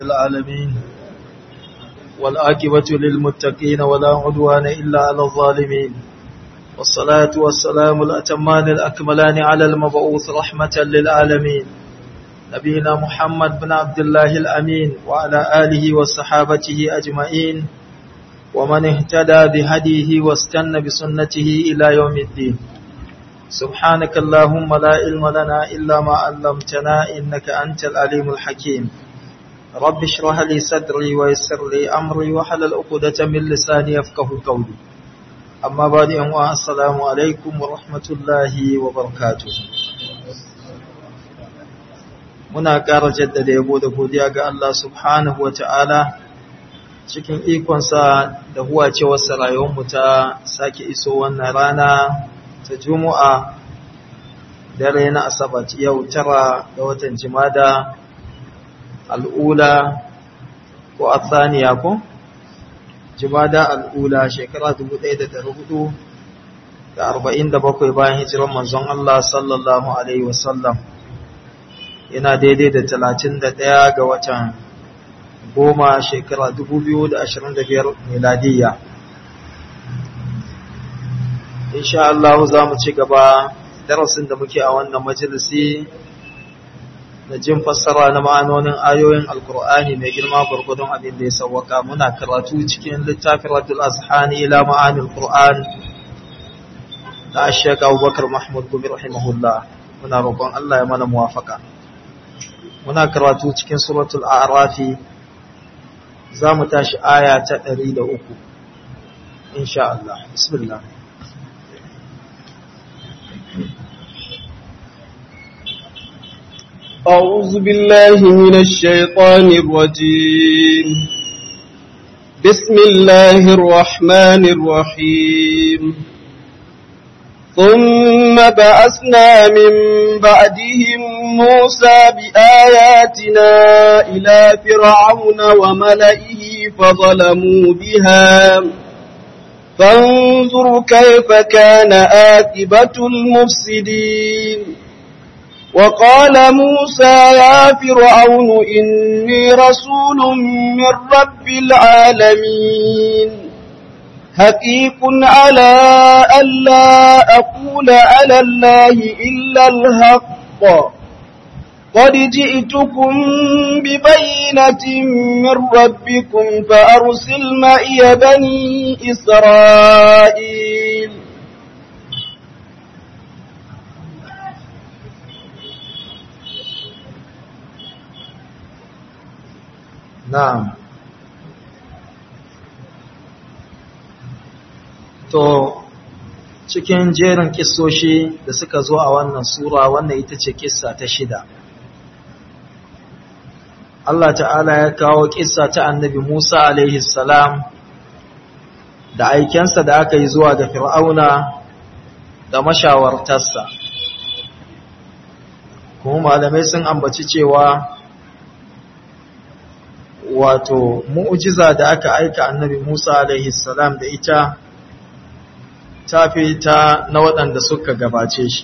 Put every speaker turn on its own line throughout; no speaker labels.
العالمين والآكبة للمتقين ولا عدوان إلا على الظالمين والصلاة والسلام الأتمان الأكملان على المبعوث رحمة للعالمين نبينا محمد بن عبد الله الأمين وعلى آله وصحابته أجمعين ومن اهتدى بهديه واستنى بسنته إلى يوم الدين سبحانك اللهم لا علم لنا إلا ما علمتنا إنك أنت العليم الحكيم رب اشرح لي صدري ويسر لي أمري وحلل عقدة من لساني يفقه قولي أما بعد أمواء السلام عليكم ورحمة الله وبركاته muna ƙara jaddada yabo da godiya ga Allah subhanahu wa ta'ala cikin ikonsa da huwacewarsa rayuwarmu ta sake iso wannan rana ta Juma'a dare na Asabat yau tara ga watan Jimada al'ula ko athaniya ko? Jimada al'ula shekara 1447 bayan hijiran manzon Allah sallallahu Alaihi wasallam yana daidai da 31 ga watan goma shekara 2025 miladiyya. insha Allah za mu ci gaba darasin da muke a wannan majalisi da jin fassara na ma'anonin ayoyin alkur'ani mai girma gwargwadon abin da ya sauwaka muna karatu cikin littafin radul azhani ila ma'anil qur'an da ashaka abubakar mahmud gumi rahimahullah muna roƙon Allah ya mana muwafaka muna karatu cikin suratul a'rafi za mu tashi aya ta 103 insha Allah bismillah
أعوذ بالله من الشيطان الرجيم بسم الله الرحمن الرحيم ثم بأسنا من بعدهم موسى بآياتنا إلى فرعون وملئه فظلموا بها فانظر كيف كان آكبة المفسدين وقال موسى يا فرعون إني رسول من رب العالمين حقيق على ألا أقول على الله إلا الحق قد جئتكم ببينة من ربكم فأرسل معي بني إسرائيل
Na'am. To, cikin jerin kissoshi da suka zo a wannan Sura wannan ita ce kissa ta shida. Allah ta'ala ya kawo kissa ta annabi Musa alaihi salam da aikensa da aka yi zuwa ga Fir'auna da mashawartarsa. Kuma malamai sun ambaci cewa wato mu'jiza da aka aika annabi Musa alaihi salam da ita ta fi ta na waɗanda suka gabace shi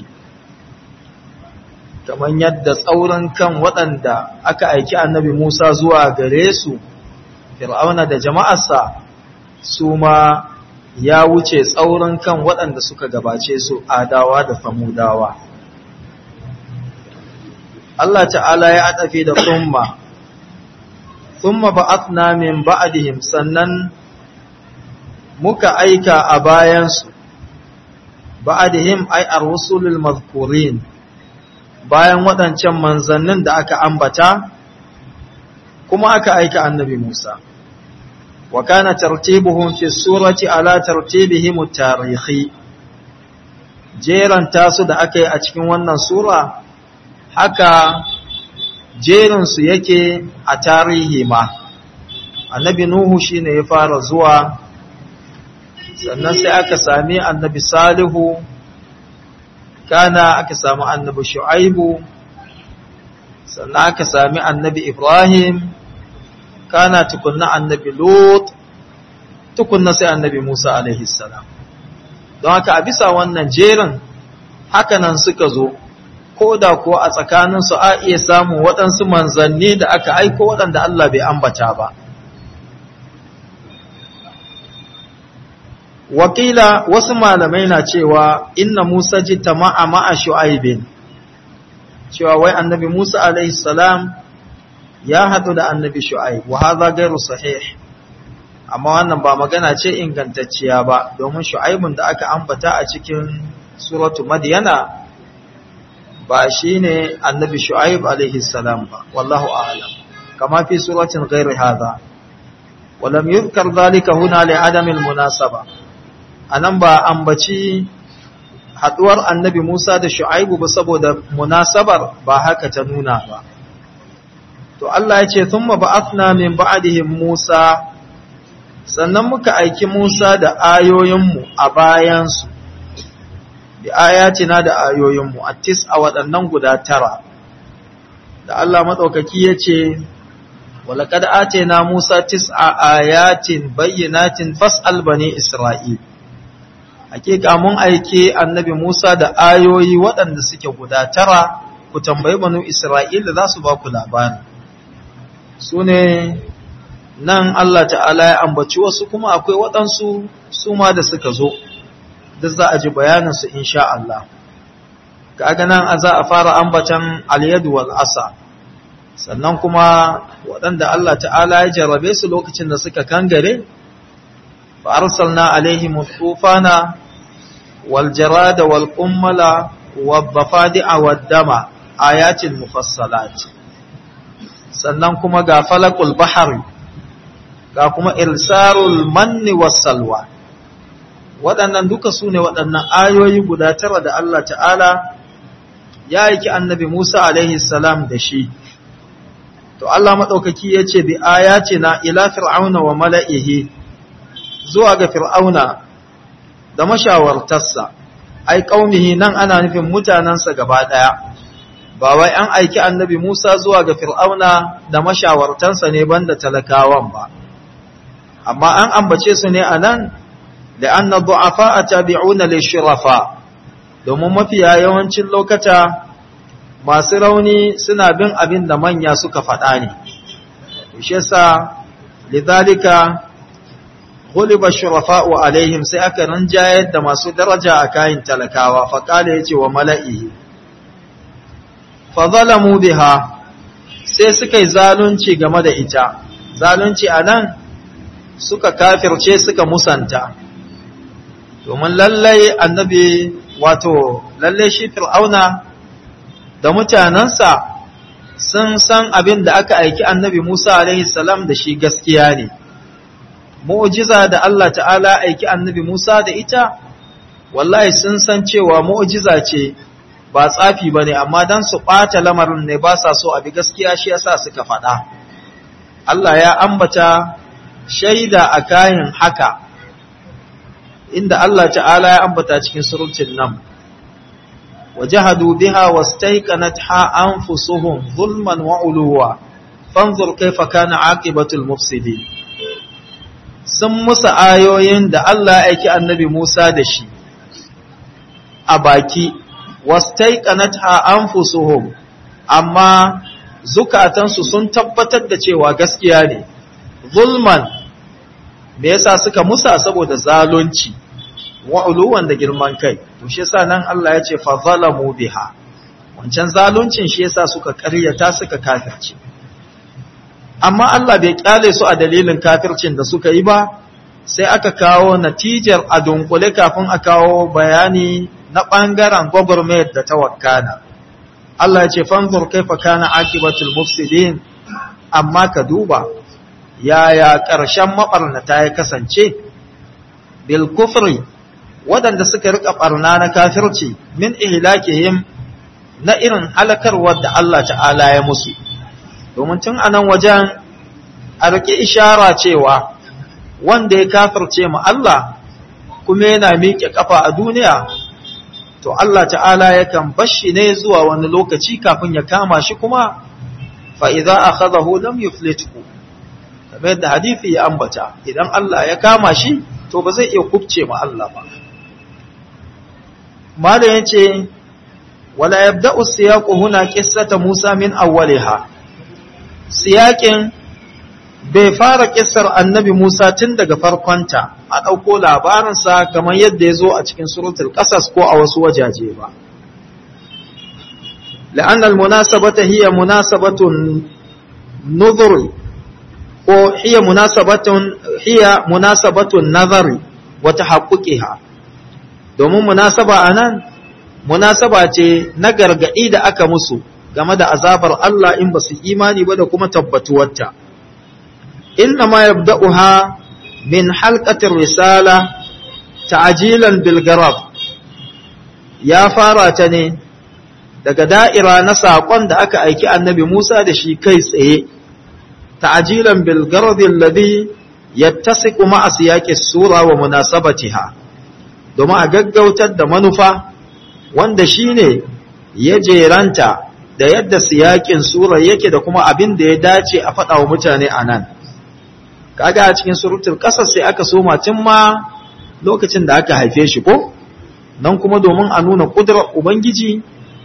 kamar yadda tsaurin kan waɗanda aka aiki annabi Musa zuwa gare su fir'auna da jama'arsa su ma ya wuce tsaurin kan waɗanda suka gabace su adawa da famudawa Allah ta'ala ya adafi da tsumma thumma ba'athna min ba'dihim sannan muka aika a bayansu ba'dihim ay ar-rusulul mazkurin bayan waɗancan manzannin da aka ambata kuma aka aika annabi Musa wa kana tartibuhum fi surati ala tartibihim at-tarihi jeran tasu da aka yi a cikin wannan sura haka jerinsu yake a tarihi ma annabi nuhu shine ya fara zuwa sannan sai aka sami annabi salihu kana aka sami annabi shu'aibu sannan aka sami annabi ibrahim kana tukunna annabi lut tukunna sai annabi musa alaihi salam don haka a bisa wannan jerin hakanan suka zo ko da kuwa a tsakaninsu a iya samun waɗansu manzanni da aka aiko waɗanda Allah bai ambata ba. Wakila wasu malamai na cewa inna Musa ji ta ma'a ma'a shu'aibin, cewa wai annabi Musa alaihi salam ya haɗu da annabi shu'aib, wa haza gairu sahih. Amma wannan ba magana ce ingantacciya ba, domin shu'aibun da aka ambata a cikin suratu Madiyana ba shi ne annabi shu'aib alaihi salam ba wallahu a'lam kama fi suratin ghairi hadha walam yuzkar dhalika huna li adami almunasaba anan ba ambaci haduwar annabi Musa da shu'aib ba saboda munasabar ba haka ta nuna ba to Allah ya ce thumma ba'athna min ba'dihim Musa sannan muka aiki Musa da ayoyinmu a bayansu bi ayatina da ayoyinmu a tis a waɗannan guda tara da Allah maɗaukaki ya ce walaƙad atena Musa tis a ayatin bayyanatin fas'al bani Isra'il hakika mun aike annabi Musa da ayoyi waɗanda suke guda tara ku tambayi banu Isra'il da za su ba ku labari su ne nan Allah ta'ala ya ambaci wasu kuma akwai waɗansu su ma da suka zo duk za a ji bayaninsu insha Allah. Kaga nan a za a fara ambatan alyadu wal asa, sannan kuma waɗanda Allah ta'ala ya jarrabe su lokacin da suka kangare, fa arsalna alaihim tufana wal jarada wal qummala wal bafadi'a wad dama ayatin mufassalat. Sannan kuma ga falakul bahari, ga kuma irsarul manni was salwa. waɗannan duka su ne waɗannan ayoyi guda tara da Allah ta'ala ya aiki annabi Musa alaihi salam da shi. To Allah maɗaukaki ya ce bi aya ce na ila fir'auna wa mala'ihi zuwa ga fir'auna da mashawartarsa, ai ƙaunihi nan ana nufin mutanensa gaba ɗaya, ba wai an aiki annabi Musa zuwa ga fir'auna da mashawartansa ne banda talakawan ba. Amma an ambace su ne a nan لأن الضعفاء تابعون للشرفاء domin mafiya yawancin lokata masu rauni suna bin abin da manya suka faɗa ne shi yasa lidhalika ghuliba shurafa'u alaihim sai aka ranjayar da masu daraja a kayan talakawa fa kale yace wa mala'ihi fa zalamu biha sai suka yi zalunci game da ita zalunci anan suka kafirce suka musanta domin lallai annabi wato lallai shi fir'auna da mutanensa sun san abin da aka aiki annabi Musa alaihi salam da shi gaskiya ne mu'jiza da Allah ta'ala aiki annabi Musa da ita wallahi sun san cewa mu'jiza ce ba tsafi bane amma dan su ɓata lamarin ne ba sa so abi gaskiya shi yasa suka faɗa Allah ya ambata shaida a kayan haka inda Allah ta'ala ya ambata cikin surutun nan wajahadu biha wastaiqanatha anfusuhum zulman wa uluwa fanzur kaifa kana aqibatul mufsidin sun musa ayoyin da Allah ya aiki annabi Musa da shi a baki wastaiqanatha anfusuhum amma zukatansu sun tabbatar da cewa gaskiya ne zulman me yasa suka musa saboda zalunci wa'uluwan da girman kai to shi yasa nan Allah ya ce fa zalamu biha wancan zaluncin shi yasa suka ƙaryata suka kafirce amma Allah bai kyale su a dalilin kafircin da suka yi ba sai aka kawo natijar a dunkule kafin a kawo bayani na ɓangaren gwagwarmayar da ta wakana Allah ya ce fanzur kaifa kana akibatul mufsidin amma ka duba yaya ƙarshen maɓarnata ya kasance bil kufri waɗanda suka rika ɓarna na kafirci min ihlakihim na irin halakarwar da Allah ta'ala ya musu domin tun anan wajen a riƙe ishara cewa wanda ya kafirce mu Allah kuma yana miƙe ƙafa a duniya to Allah ta'ala yakan bashi ne zuwa wani lokaci kafin ya kama shi kuma fa idza akhadahu lam yuflithu kamar yadda hadisi ya ambata idan Allah ya kama shi to ba zai iya kubce ma Allah ba malam yace wala yabda'u siyaqu huna qissata Musa min awwaliha siyaqin bai fara kissar annabi Musa tun daga farkonta a ɗauko labarinsa kamar yadda ya zo a cikin suratul ƙasas ko a wasu wajaje ba. لأن المناسبة هي مناسبة نظر هي مناسبة هي مناسبة النظر وتحققها domin munasaba a nan munasaba ce na gargaɗi da aka musu game da azabar Allah in ba su imani ba da kuma tabbatuwarta inna ma yabda'uha min halqatir risala ta'jilan bil garab ya fara ta ne daga da'ira na saƙon da aka aiki annabi Musa da shi kai tsaye, ta'ajilan bilgardi alladhi yattasiqu ma'a siyaqi sura wa munasabatiha domin a gaggautar da manufa wanda shine ya jeranta da yadda siyaƙin sura yake da kuma abin da ya dace a faɗa wa mutane a nan kaga a cikin surutul ƙasar sai aka soma tun ma lokacin da aka haife shi ko nan kuma domin a nuna ƙudurar ubangiji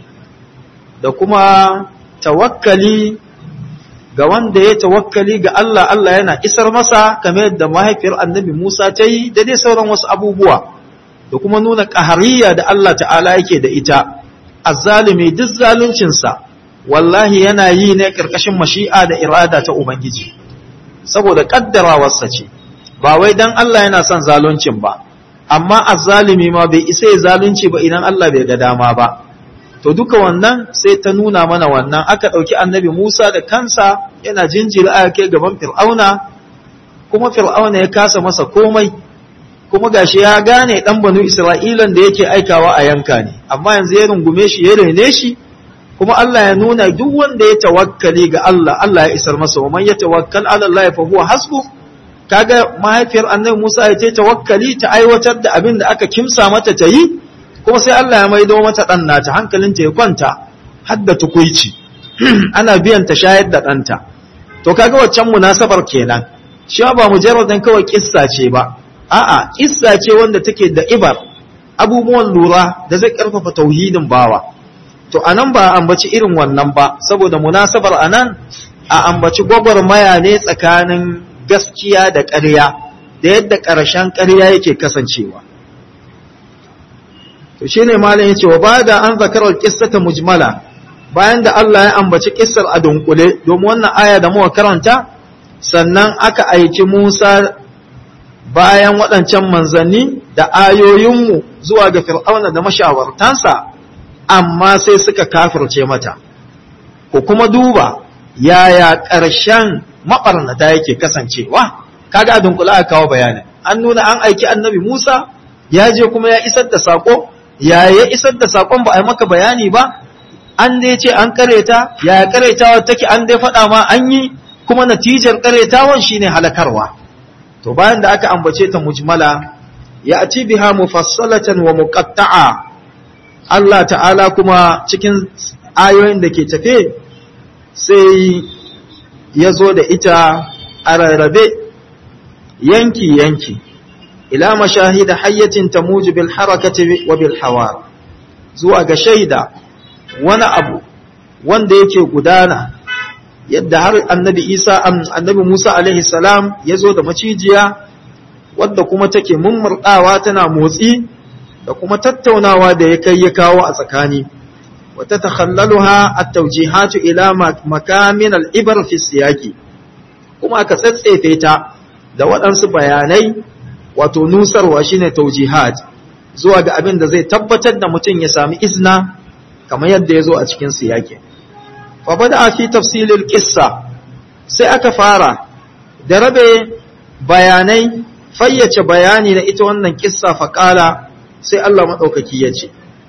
da kuma tawakkali ga wanda ya tawakkali ga Allah Allah yana isar masa kamar yadda mahaifiyar annabi Musa ta yi da dai sauran wasu abubuwa da kuma nuna ƙahariya da Allah ta'ala yake da ita azzalimi duk zaluncinsa wallahi yana yi ne ƙarƙashin mashi'a da irada ta Ubangiji saboda ƙaddarawarsa ce ba wai dan Allah yana son zaluncin ba amma azzalimi ma bai isa ya zalunci ba idan Allah bai ga dama ba to duka wannan sai ta nuna mana wannan aka ɗauki annabi Musa da kansa yana jinjiri a kai gaban fir'auna kuma fir'auna ya kasa masa komai kuma gashi ya gane ɗan banu isra'ilan da yake aikawa a yanka ne amma yanzu ya rungume shi ya rene shi kuma Allah ya nuna duk wanda ya tawakkali ga Allah Allah ya isar masa wa man ya tawakkal ala Allah fa huwa hasbu kaga mahaifiyar annabi Musa ya ta tawakkali ta aiwatar da abin da aka kimsa mata ta yi kuma sai Allah ya maido mata ɗan nata hankalinta ya kwanta hadda tukuici ana biyan ta shayar da ɗanta to kaga waccan munasabar kenan shi ba mujarradan kawai kissa ce ba a'a kissa ce wanda take da ibar abubuwan lura da zai karfafa tauhidin bawa to anan ba ambaci irin wannan ba saboda munasabar anan a ambaci gwagwarmaya ne tsakanin gaskiya da ƙarya da yadda ƙarshen ƙarya yake kasancewa to shine malam yace wa bada an zakara qissata mujmala bayan da Allah ya ambaci kissar a dunkule domin wannan aya da muka karanta sannan aka aiki Musa bayan waɗancan manzanni da ayoyinmu zuwa ga fir'auna da mashawartansa amma sai suka kafirce mata ko kuma duba yaya ƙarshen maɓarnata yake kasancewa kaga a dunkule aka kawo bayanin an nuna an aiki annabi Musa ya je kuma ya isar da sako ya ya isar da sakon ba a yi maka bayani ba an dai ce an kareta ya karetawa take an dai faɗa ma an yi kuma natijar karetawan shine halakarwa to bayan da aka ambace ta mujmala ya ati biha mufassalatan wa muqatta'a Allah ta'ala kuma cikin ayoyin da ke tafe sai ya zo da ita a rarrabe yanki yanki ila mashahida hayyatin tamuju bil harakati wa bil hawar zuwa ga shaida wani abu wanda yake gudana yadda har annabi Isa annabi Musa alaihi salam ya zo da macijiya wadda kuma take mummurdawa tana motsi da kuma tattaunawa da ya kai ya kawo a tsakani wata takhallaluha at-tawjihatu ila makamin al-ibar fi siyaqi kuma aka tsatsefe ta da waɗansu bayanai wato nusarwa shine taujihat zuwa ga abin da zai tabbatar da mutum ya sami izna kamar yadda ya zo a cikin siyaki fa bada fi tafsilil qissa sai aka fara da rabe bayanai fayyace bayani na ita wannan kissa fa kala sai Allah madaukaki ya ce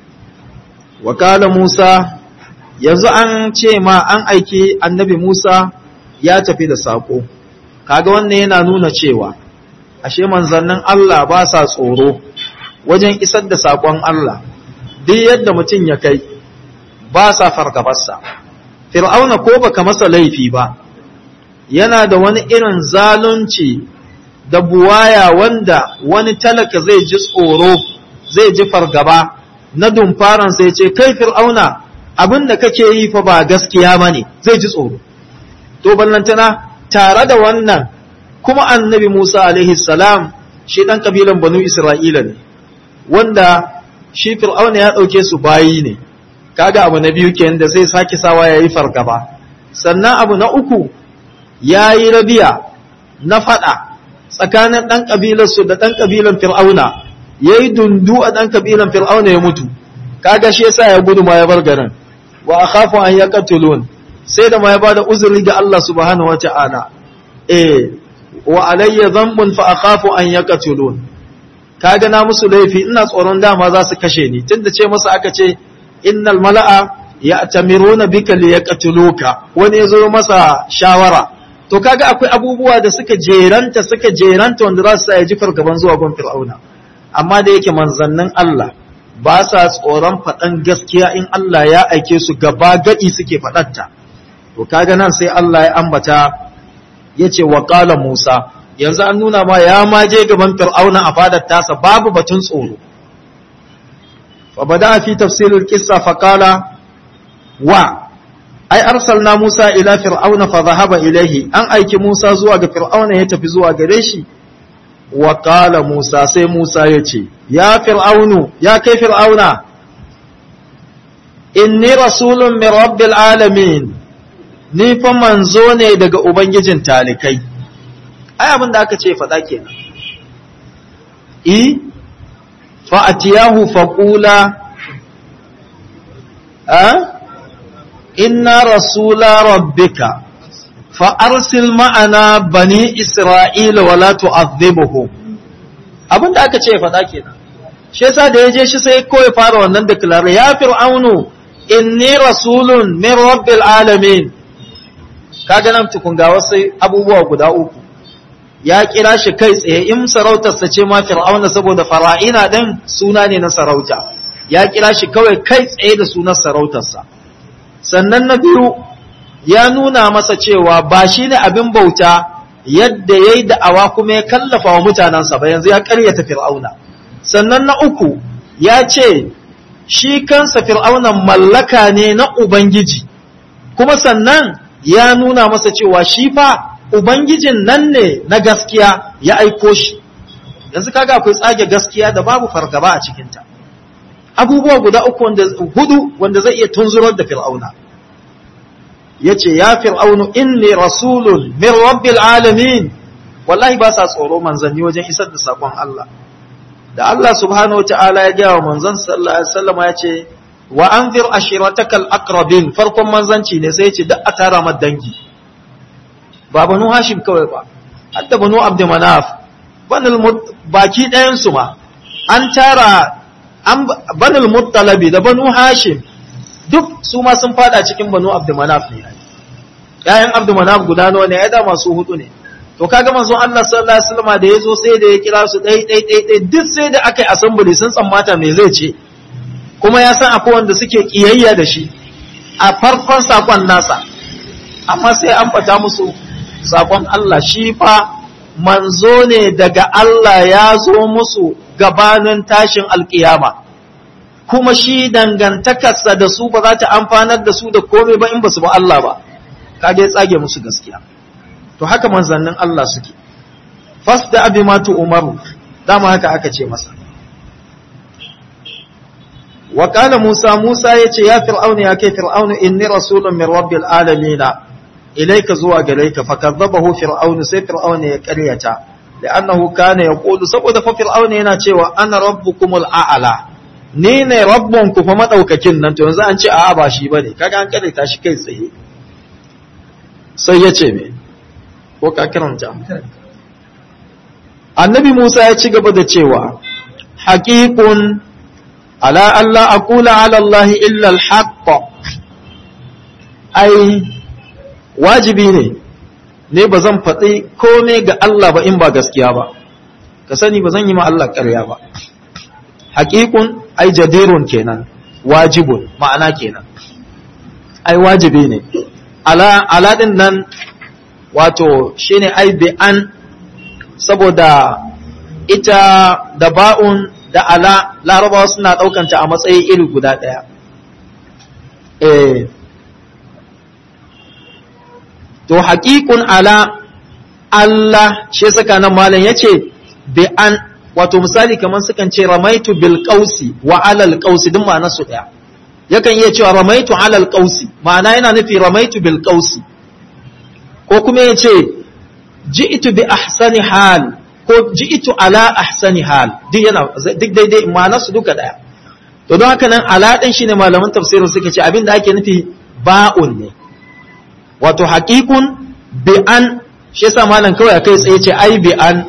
wa kala Musa yanzu an ce ma an aiki annabi Musa ya tafi da sako kaga wannan yana nuna cewa ashe manzannin Allah ba sa tsoro wajen isar da saƙon Allah duk yadda mutum ya kai ba sa fargabarsa fir'auna ko baka masa laifi ba yana da wani irin zalunci da buwaya wanda wani talaka zai ji tsoro zai ji fargaba na dumfaran sai ce kai fir'auna abin da kake yi fa ba gaskiya bane zai ji tsoro to ballantana tare da wannan kuma annabi Musa alaihi salam shi dan kabilan banu Isra'ila ne wanda shi fir'auna ya dauke su bayi ne kaga abu na biyu kenan da zai sake sawa yayi fargaba sannan abu na uku yayi rabiya na fada tsakanin dan kabilar su da dan kabilan fir'auna yayi dundu a dan kabilan fir'auna ya mutu kaga shi yasa ya gudu ma ya bar garin wa akhafu an yaqtulun sai da ma ya bada uzuri ga Allah subhanahu wata'ala eh wa alayya dhanbun fa akhafu an yaqtulun kaga na musu laifi ina tsoron dama za su kashe ni tunda ce masa aka ce innal mala'a ya'tamiruna bika liyaqtuluka wani yazo masa shawara to kaga akwai abubuwa da suka jeranta suka jeranta wanda za su sa ya ji fargaban zuwa gon fir'auna amma da yake manzannin Allah ba sa tsoron faɗan gaskiya in Allah ya aike su gaba gadi suke faɗatta to kaga nan sai Allah ya ambata yace wa qala Musa yanzu an nuna ma ya ma je gaban fir'auna a fadar tasa babu batun tsoro fa bada fi tafsirul qissa fa qala wa ai arsalna Musa ila fir'auna fa dhahaba ilayhi an aiki Musa zuwa ga fir'auna ya tafi zuwa gare shi wa qala Musa sai Musa ya ce ya fir'aunu ya kai fir'auna inni rasulun min rabbil alamin ni fa manzo ne daga ubangijin talikai ai abin da aka ce faɗa kenan i fa atiyahu faqula a inna rasula rabbika fa arsil ma'ana bani isra'ila wa la tu'adhibuhum abin da aka ce faɗa kenan shi yasa da yaje shi sai kawai fara wannan declare ya fir'aunu inni rasulun min rabbil alamin kaga nan tukun ga wasu abubuwa guda uku ya kira shi kai tsaye in sarautarsa ce ma fir'auna saboda fara'ina din suna ne na sarauta ya kira shi kawai kai tsaye da sunan sarautarsa sannan na biyu ya nuna masa cewa ba shi ne abin bauta yadda ya yi da'awa kuma ya kallafa wa mutanensa ba yanzu ya karyata fir'auna sannan na uku ya ce shi kansa fir'aunan mallaka ne na ubangiji kuma sannan ya nuna masa cewa shi fa Ubangijin nan ne na gaskiya ya aiko shi, yanzu kaga akwai tsage gaskiya da babu fargaba a cikinta. Abubuwa guda uku wanda hudu wanda zai iya tunzurar da fir'auna. Ya ce, Ya fir'aunu inni rasulun min rabbil alamin, wallahi ba sa tsoro manzanni wajen isar da saƙon Allah. Da Allah subhanahu wa ta'ala ya gaya wa manzan sallallahu Alaihi wasallama ya ce, Wa an fir ashiratakal akrabin farkon manzanci ne sai ya ce, duk a tara dangi. ba banu hashim kawai ba hatta banu abdu manaf banul baki ɗayan su ma an tara an banul muttalabi da banu hashim duk su ma sun fada cikin banu abdu manaf ne yayan abdu manaf guda nawa ne ya da masu hudu ne to kaga manzon Allah sallallahu alaihi wasallam da yazo sai da ya kira su dai dai dai dai duk sai da aka yi assembly sun tsammata me zai ce kuma ya san akwai wanda suke kiyayya da shi a farkon sakon nasa amma sai an fata musu sakon Allah shi fa manzo ne daga Allah ya zo musu gabanin tashin alkiyama kuma shi dangantakarsa da su ba za ta amfanar da su da komai ba in ba su ba Allah ba kage tsage musu gaskiya to haka manzannin Allah suke fasda abi ma tu umaru dama haka aka ce masa wa qala musa musa yace ya fir'auna ya kai fir'auna inni rasulun min rabbil alamin ilaika zuwa gare ka fakazzabahu fir'aun sai fir'aun ya ƙaryata li'annahu kana yaqulu saboda fa fir'aun yana cewa ana rabbukumul a'la ni ne rabbun ku fa madaukakin nan to yanzu an ce a'a ba shi bane kaga an ƙaryata shi kai tsaye sai ya ce me ko ka karanta annabi Musa ya ci gaba da cewa haqiqun ala alla aqula ala Allah illa al-haqq ai wajibi ne ne ba zan faɗi kome ga Allah ba in ba gaskiya ba ka sani ba zan yi ma Allah ƙarya ba haƙiƙun ai jadirun kenan wajibun ma'ana kenan ai wajibi ne ala aladin nan wato shine ai bi an saboda ita da ba'un da ala larabawa suna ɗaukanta a matsayi iri guda ɗaya eh to haƙiƙun ala Allah shi saka nan malam yace bi an wato misali kamar sukan ce ramaitu bil qausi wa alal qausi din ma'anar su daya yakan iya cewa ramaitu alal qausi ma'ana yana nufi ramaitu bil qausi ko kuma yace ji'tu bi ahsani hal ko ji'tu ala ahsani hal duk yana duk daidai ma'anar su duka daya to don haka nan ala din shine malaman tafsirin suka ce abinda ake nufi ba'un ne wato haqiqun bi an shi yasa malam kawai kai tsaye ce ai bi an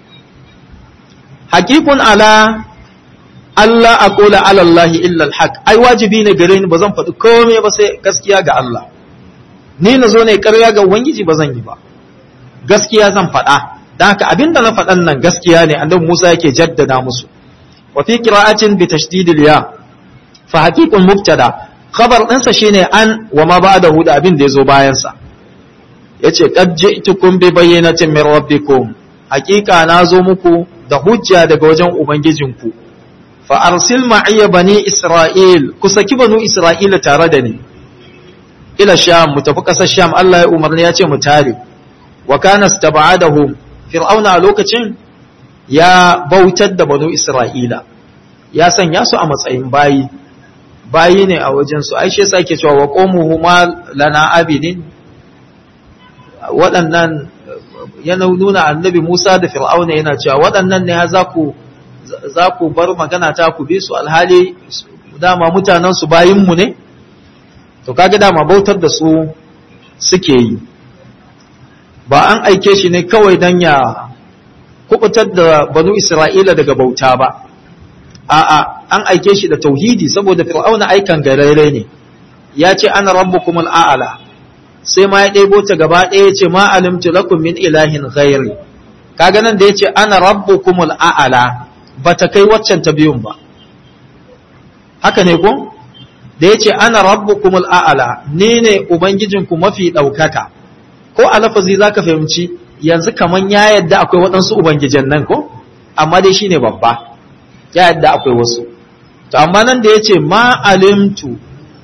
haqiqun ala Allah aqula ala Allah illa alhaq ai wajibi ne gare ni bazan faɗi komai ba sai gaskiya ga Allah ni na zo ne ƙarya ga ubangiji ba zan yi ba gaskiya zan faɗa dan haka abinda na faɗan nan gaskiya ne annabi Musa yake jaddada musu wa fi qira'atin bi tashdidil ya fa haqiqun mubtada khabar ɗinsa shine an wa ma ba'dahu da abin da yazo bayan sa yace qad ji'tukum bi bayyinatin min rabbikum haqiqa na zo muku da hujja daga wajen ubangijinku fa arsil ma'iya bani isra'il ku saki banu isra'ila tare da ni ila sham mu tafi kasar sham Allah ya umarni ya ce mu tare wa kana stab'adahum fir'auna a lokacin ya bautar da banu isra'ila ya sanya su a matsayin bayi bayi ne a wajen su ai shi yasa yake cewa wa qawmuhuma lana abidin waɗannan yana nuna annabi Musa da Fir'auna yana cewa waɗannan ne za ku za ku bar magana ta ku bi su alhali dama mutanen su bayin mu ne to kaga dama bautar da su suke yi ba an aike shi ne kawai dan ya kubutar da banu Isra'ila daga bauta ba a'a an aike shi da tauhidi saboda Fir'auna aikan garare ne ya ce ana rabbukumul a'ala sai ma ya ɗebo ta gaba ɗaya ce ma alimtu lakum min ilahin ghairi kaga nan da yace ana rabbukumul a'ala bata kai waccan ta biyun ba haka ne ko da yace ana rabbukumul a'ala ni ne ubangijinku mafi ɗaukaka ko a lafazi zaka fahimci yanzu kaman ya yadda akwai waɗansu ubangijan nan ko amma dai shine babba ya yadda akwai wasu to amma nan da yace ma alimtu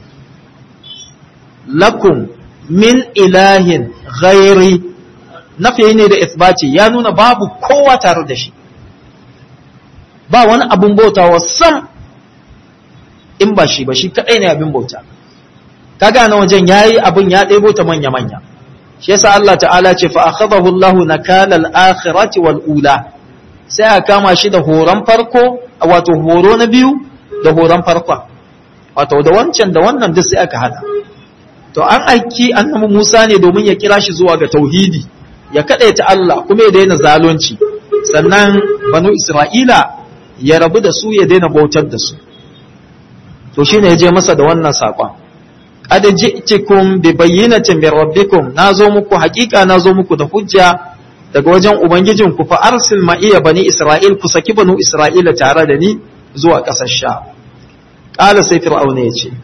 lakum min ilahin ghairi nafi ne da isbati ya nuna babu kowa tare da shi ba wani abun bautawa sam in ba shi ba shi kadai ne abin bauta kaga na wajen yayi abun ya ɗebo ta manya manya shi yasa Allah ta'ala ce fa akhadahu Allah nakala al-akhirati wal ula sai a kama shi da horon farko wato horo na biyu da horon farkon wato da wancan da wannan duk sai aka hada to an aiki annabi Musa ne domin ya kira shi zuwa ga tauhidi ya kadaita Allah kuma ya daina zalunci sannan banu Isra'ila ya rabu da su ya daina bautar da su to shine ya je masa da wannan sakon qad ji'tukum bi bayyinatin min rabbikum nazo muku hakika nazo muku da hujja daga wajen ubangijin ku fa arsil ma iya bani Isra'il ku saki banu Isra'ila tare da ni zuwa ƙasar sha qala sai fir'auna ya ce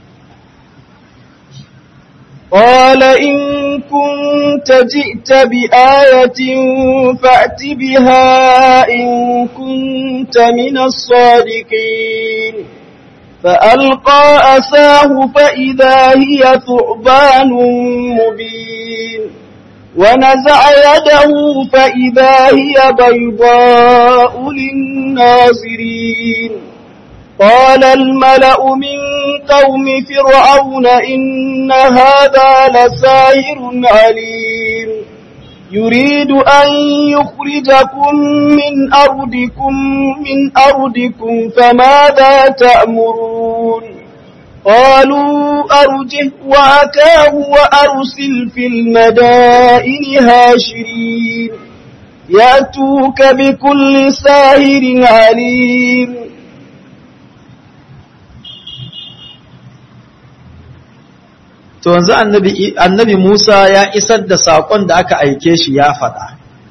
قال إن كنت جئت بآية فأت بها إن كنت من الصادقين فألقى أساه فإذا هي ثعبان مبين ونزع يده فإذا هي بيضاء للناظرين قال الملأ من قوم فرعون إن هذا لساهر عليم يريد أن يخرجكم من أرضكم من أرضكم فماذا تأمرون قالوا أرجه وأكاه وأرسل في المدائن هاشرين يأتوك بكل ساهر عليم
to yanzu annabi annabi Musa ya isar da sakon da aka aike shi ya faɗa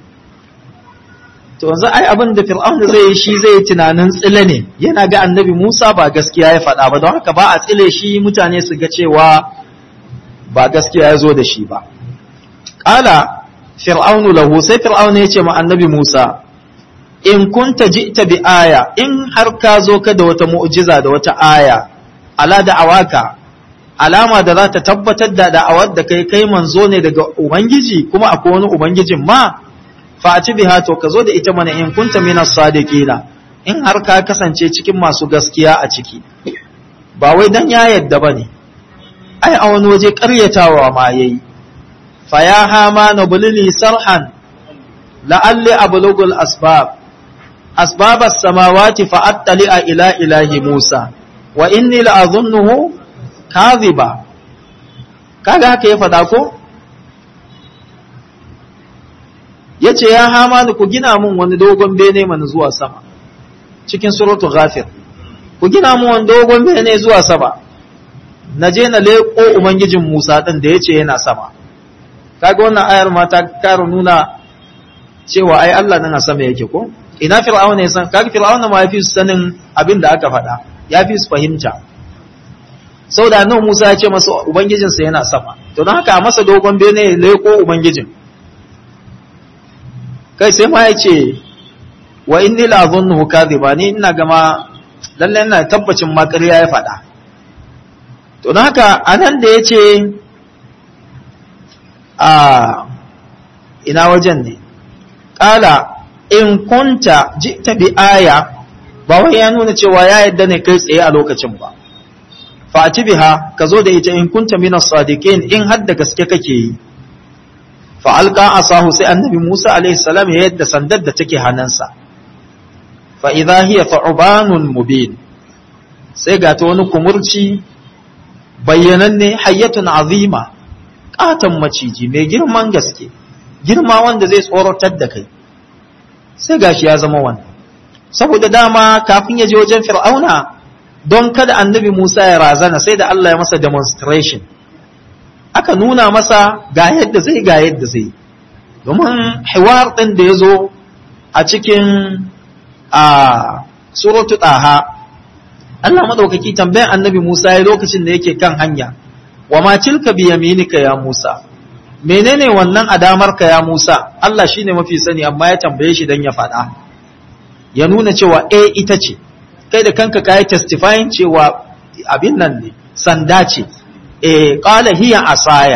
to yanzu ai abin da Fir'aun zai yi shi zai tunanin tsile ne yana ga annabi Musa ba gaskiya ya faɗa ba don haka ba a tsile shi mutane su ga cewa ba gaskiya ya zo da shi ba qala fir'aunu lahu sai fir'aunu ya ce ma annabi Musa in kunta ji'ta bi aya in har ka zo ka da wata mu'jiza da wata aya ala da awaka alama da za ta tabbatar da da'awar da kai kai manzo ne daga ubangiji kuma akwai wani ubangijin ma fa ci biha to ka zo da ita mana in kunta minas sadiqina in har ka kasance cikin masu gaskiya a ciki ba wai dan ya yadda bane ai a wani waje ƙaryatawa ma yayi fa ya hama na bulili sarhan la'alli ablugul asbab أسباب السماوات فأطلع إلى إله موسى وإني لأظنه كاذبا kaga haka ya faɗa ko ya ce ya hama ku gina mun wani dogon bene mana zuwa sama cikin suratu ghafir ku gina mun wani dogon bene zuwa sama na je na leƙo ubangijin musa ɗin da ya ce yana sama kaga wannan ayar ma ta kara nuna cewa ai Allah nan a sama yake ko ina fir'auna ya san kaga fir'auna ma yafi sanin abin da aka faɗa yafi su fahimta saboda annabi Musa ya ce masa ubangijinsa yana sama to don haka a masa dogon bene ya leko ubangijin kai sai ma ya ce wa inni la azunnuhu kadhiba ni ina gama lalle ina tabbacin ma ƙarya ya faɗa to don haka anan da yace a ina wajen ne qala in kunta jita bi aya ba wai ya nuna cewa ya yadda ne kai tsaye a lokacin ba fati biha ka zo da ita in kunta min as-sadiqin in har da gaske kake yi fa alqa asahu sai annabi Musa alaihi salam ya yadda sandar da take hannunsa fa idha hiya fa'banun mubin sai ga ta wani kumurci bayyananne hayyatun azima katan maciji mai girman gaske girma wanda zai tsoratar da kai sai gashi ya zama wannan saboda dama kafin ya je wajen fir'auna don kada annabi Musa ya razana sai da Allah ya masa demonstration aka nuna masa ga yadda zai ga yadda zai domin hiwar ɗin da ya zo a cikin a suratu ɗaha Allah maɗaukaki tambayan annabi Musa ya lokacin da yake kan hanya wa ma tilka bi yaminika ya Musa menene wannan adamarka ya Musa Allah shine mafi sani amma ya tambaye shi dan ya faɗa ya nuna cewa eh ita ce kai da kanka kai testifying cewa abin nan ne sanda ce eh qala hiya asaya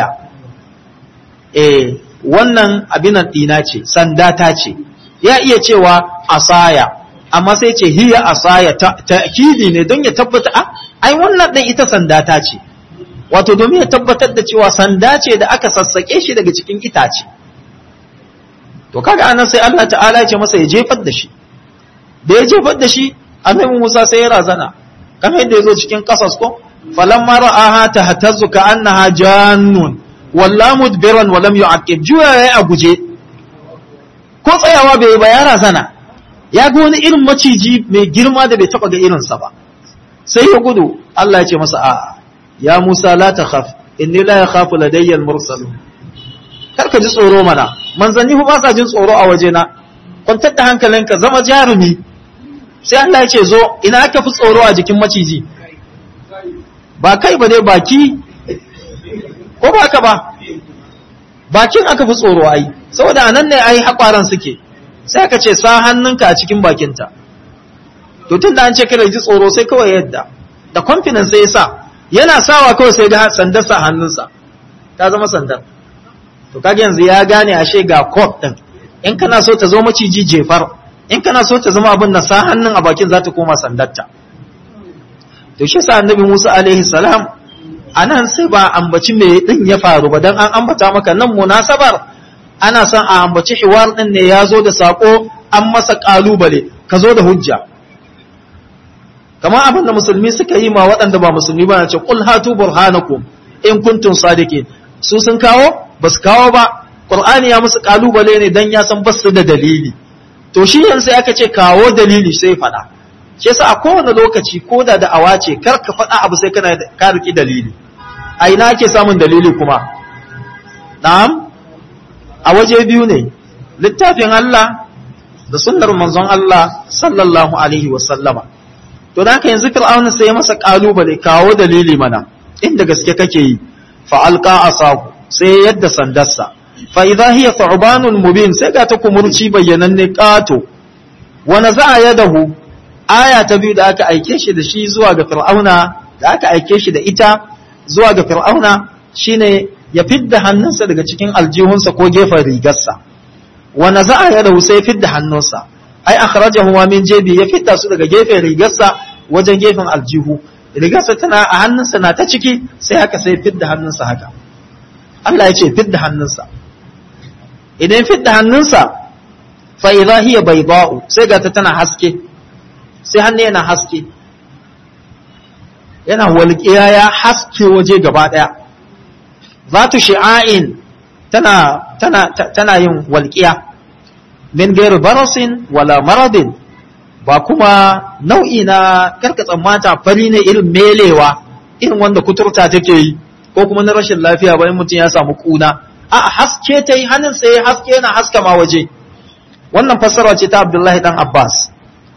eh wannan abin nan dina ce sanda ta ce ya iya cewa asaya amma sai ce hiya asaya ta'kidi ne don ya tabbata a ai wannan din ita sanda ta ce wato domin ya tabbatar da cewa sanda ce da aka sassake shi daga cikin itace to kaga anan sai Allah ta'ala ya ce masa ya jefar da shi da ya jefar da shi annabi Musa sai ya razana kamar yadda yazo cikin kasas ko falamma ra'aha tahtazzu ka annaha jannun walla mudbiran wa lam yu'aqib juya yayi a guje ko tsayawa bai ba ya razana ya ga wani irin maciji mai girma da bai taba ga irinsa ba sai ya gudu Allah ya ce masa a'a ya Musa la takhaf inni la yakhafu ladayya al-mursalun kar ka ji tsoro mana manzanni ba sa jin tsoro a wajena kwantar da hankalinka zama jarumi sai Allah ya ce zo ina aka fi tsoro a jikin maciji ba kai ba dai baki ko ba ka ba bakin aka fi tsoro ai saboda anan ne ai hakwaran suke sai aka ce sa hannunka a cikin bakinta to tun da an ce kada ji tsoro sai kawai yadda da confidence sai ya sa yana sawa kawai sai ga sandar sa hannunsa ta zama sandar to kage yanzu ya gane ashe ga code din in kana so ta zo maciji jefar in kana so ta zama abin na sa hannun a bakin za ta koma sandarta to shi sa annabi Musa alaihi salam anan sai ba ambaci me din ya faru ba dan an ambata maka nan munasabar ana son a ambaci hiwar din ne ya zo da sako an masa kalubale ka zo da hujja kamar abin da musulmi suka yi ma waɗanda ba musulmi ba na ce qul hatu burhanakum in kuntum sadiqin su sun kawo ba su kawo ba qur'ani ya musu kalubale ne dan ya san basu da dalili to shi yanzu aka ce kawo dalili sai faɗa shi yasa a kowane lokaci ko da da'awa ce kar ka faɗa abu sai kana ka riki dalili a ina ake samun dalili kuma na'am a waje biyu ne littafin Allah da sunnar manzon Allah sallallahu alaihi wa sallama to da haka yanzu fir'auna sai ya masa kalubale kawo dalili mana inda gaske kake yi fa alqa asahu sai yadda sandarsa fa idha hiya thu'banun mubin sai ga ta kumurci bayyananne kato wa naza'a yadahu aya ta biyu da aka aike shi da shi zuwa ga fir'auna da aka aike shi da ita zuwa ga fir'auna shine ya fidda hannunsa daga cikin aljihunsa ko gefen rigarsa wa naza'a yadahu sai fidda hannunsa ai akhrajahu wa min jebi ya fidda su daga gefen rigarsa wajen gefen aljihu rigarsa tana a hannunsa na ta ciki sai haka sai fidda hannunsa haka Allah ya ce fidda hannunsa idan fidda hannunsa fa idha hiya bayda'u sai ga ta tana haske sai hannu yana haske yana walƙiya ya haske waje gaba ɗaya zatu shi'a'in tana tana tana yin walƙiya min gairu barasin wala maradin ba kuma nau'i na karkatsan mata fari ne irin melewa irin wanda kuturta take yi ko kuma na rashin lafiya bayan mutum ya samu kuna a haske ta yi hannun sai haske yana haska ma waje wannan fassara ce ta abdullahi dan abbas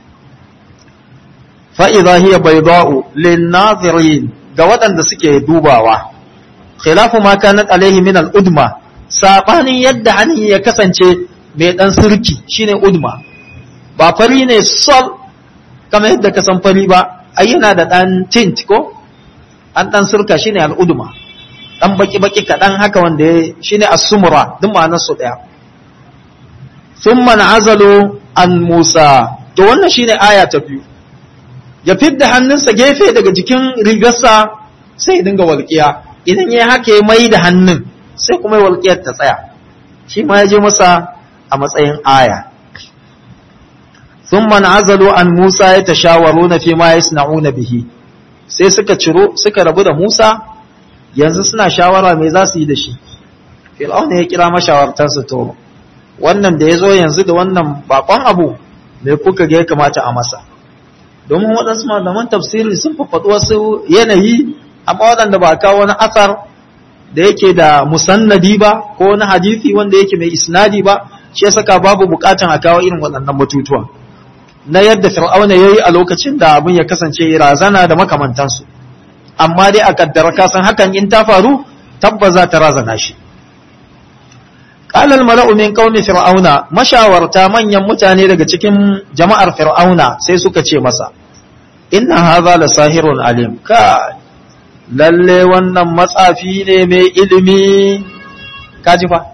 fa'iza hiya bayda'u lin-nazirin ga waɗanda suke dubawa khilafu ma kanat alaihi min al-udma sabanin yadda hannun ya kasance mai dan sirki shine udma ba fari ne sol kamar yadda ka san fari ba ai yana da dan tint ko an dan sirka shine al-udma dan baki baki kadan haka wanda ya shine as-sumra duk ma'anar su daya thumma na'azalu an Musa to wannan shine aya ta biyu ya fidda hannunsa gefe daga jikin rigarsa sai ya dinga walƙiya idan ya haka ya mai da hannun sai kuma walƙiyar ta tsaya shi ma ya je masa a matsayin aya sun azalu an musa ya tashawaru na fi ma ya na bihi sai suka ciro suka rabu da musa yanzu suna shawara mai za su yi da shi fir'auna ya kira mashawartarsa to wannan da ya zo yanzu da wannan bakon abu mai kuka ga ya kamata a masa domin waɗansu malaman tafsiri sun fafaɗi wasu yanayi amma waɗanda ba kawo wani asar da yake da musannadi ba ko wani hadisi wanda yake mai isnadi ba shi ya saka babu bukatan a kawo irin waɗannan batutuwa na yadda fir'auna yayi a lokacin da abin ya kasance razana da makamantansu amma dai a kaddara ka san hakan in ta faru tabbas za ta razana shi قال الملأ من قوم فرعون mashawarta manyan mutane daga cikin jama'ar fir'auna sai suka ce masa inna hadha la sahirun alim ka lalle wannan matsafi ne mai ilimi kaji fa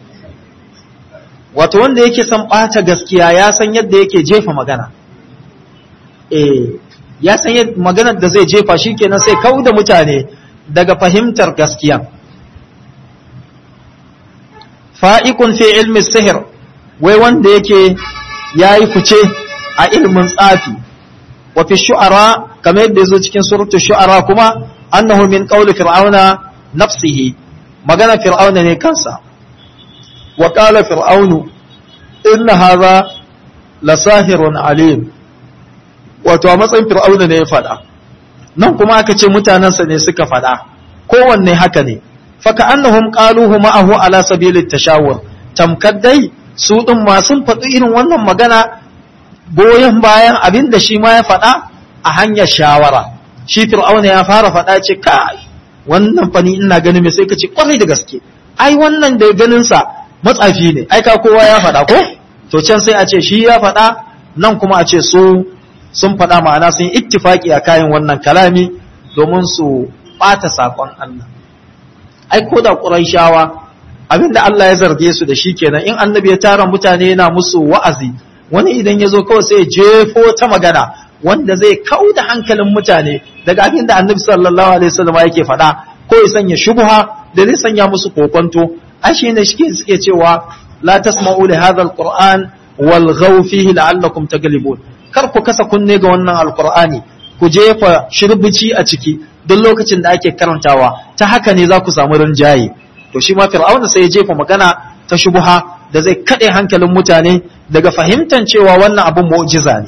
wato wanda yake san bata gaskiya ya san yadda yake jefa magana eh ya san yadda maganar da zai jefa shikenan sai kauda mutane daga fahimtar gaskiya fa'ikun fi ilmi sihir wai wanda yake ya yi fice a ilmin tsafi wa fi shu'ara kamar yadda zo cikin surutu shu'ara kuma annahu min qawli fir'auna nafsihi magana fir'auna ne kansa wa qala fir'aunu inna hadha la sahirun alim wato a matsayin fir'auna ne ya faɗa nan kuma aka ce mutanensa ne suka faɗa kowanne haka ne faka annahum qaluhu ma'ahu ala sabilit tashawur tamkar dai su din ma sun faɗi irin wannan magana goyon bayan abin da shi ma ya faɗa a hanyar shawara shi fir'auna ya fara faɗa ce kai wannan fani ina ganin me sai ka ce kwarai da gaske ai wannan da ganin sa matsafi ne ai ka kowa ya faɗa ko to can sai a ce shi ya faɗa nan kuma a ce su sun faɗa ma'ana sun ittifaki a kayan wannan kalami domin su ɓata saƙon Allah ai ko da ƙuraishawa abinda Allah ya zarge su da shi kenan in annabi ya tara mutane yana musu wa'azi wani idan ya zo kawai sai ya jefo ta magana wanda zai kau da hankalin mutane daga abinda annabi sallallahu alaihi wasallam yake faɗa ko ya sanya shubha da zai sanya musu kokonto ai shi ne shi suke cewa la tasma'u li hadha alquran wal ghaw fihi la'allakum taglibun kar ku kasa kunne ga wannan alqur'ani ku jefa shirbici a ciki duk lokacin da ake karantawa ta haka ne za ku samu rinjaye to shi ma fir'auna sai ya jefa magana ta shubuha da zai kaɗe hankalin mutane daga fahimtar cewa wannan abin mu'jiza ne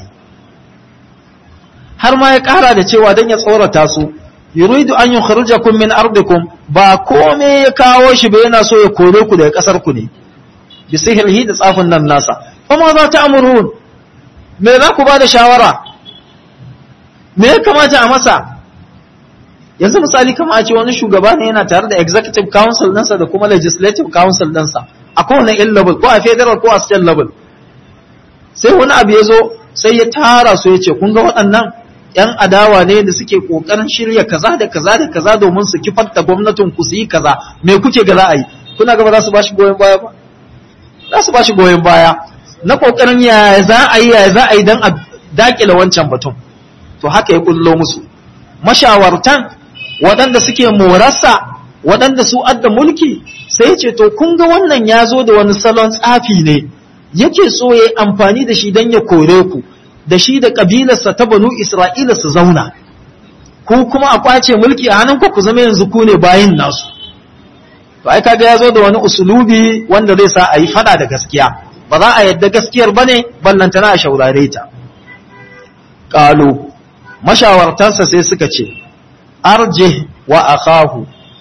har ma ya ƙara da cewa don ya tsorata su yuridu an yukhrijakum min ardikum ba kome ya kawo shi ba yana so ya kore ku daga ƙasar ku ne bi sihirhi da tsafin nan nasa kuma za ta amurun me za ku ba da shawara me ya kamata a masa yanzu misali kama a ce wani shugaba ne yana tare da executive council ɗinsa da kuma legislative council ɗinsa a kowane in level ko a federal ko a state level sai wani abu ya zo sai ya tara su ya ce kun ga waɗannan ‘yan adawa ne da suke ƙoƙarin shirya kaza da kaza da kaza domin su kifar da gwamnatin ku su yi kaza me kuke ga za a yi kuna gaba za su ba shi goyon baya ba za su ba shi goyon baya na ƙoƙarin yaya za a yi yaya za a yi don a daƙile wancan batun to haka ya kullo musu mashawartan waɗanda suke morarsa waɗanda su adda mulki sai ce to kun ga wannan ya zo da wani salon tsafi ne yake so ya amfani da shi don ya kore ku da shi da ƙabilarsa ta banu isra'ila su zauna ku kuma a kwace mulki a hannun ku zama yanzu ku ne bayin nasu to ai kaga ya zo da wani usulubi wanda zai sa a yi fada da gaskiya ba za a yadda gaskiyar bane ballantana a shaurare ta qalu mashawartansa sai suka ce arje wa akahu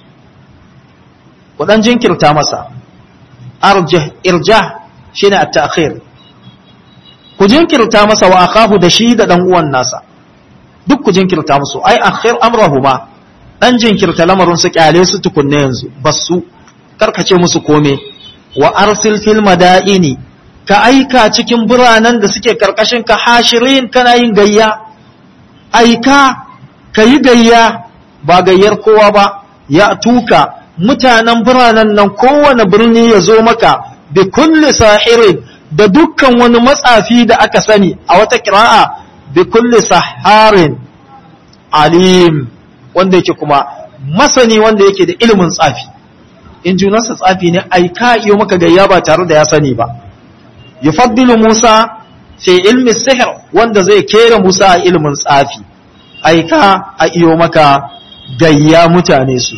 kudan jinkirta masa arje irja shine at-ta'khir ku jinkirta masa wa akahu da shi da dan uwan nasa duk ku jinkirta musu ai akhir amrahuma dan jinkirta lamarin su kyale su tukunne yanzu basu karkace musu kome wa arsil fil madaini ka aika cikin biranen da suke karkashin ka hashirin kana yin gayya aika ka yi gayya ba gayyar kowa ba ya tuka mutanen biranen nan kowane birni ya zo maka bi kulli sahirin da dukkan wani matsafi da aka sani a wata kira'a bi kulli saharin alim wanda yake kuma masani wanda yake da ilimin tsafi in junansa tsafi ne aika iyo maka gayya ba tare da ya sani ba yufaddilu Musa fi ilmi sihr wanda zai kera Musa a ilimin tsafi aika a iyo maka gayya mutane su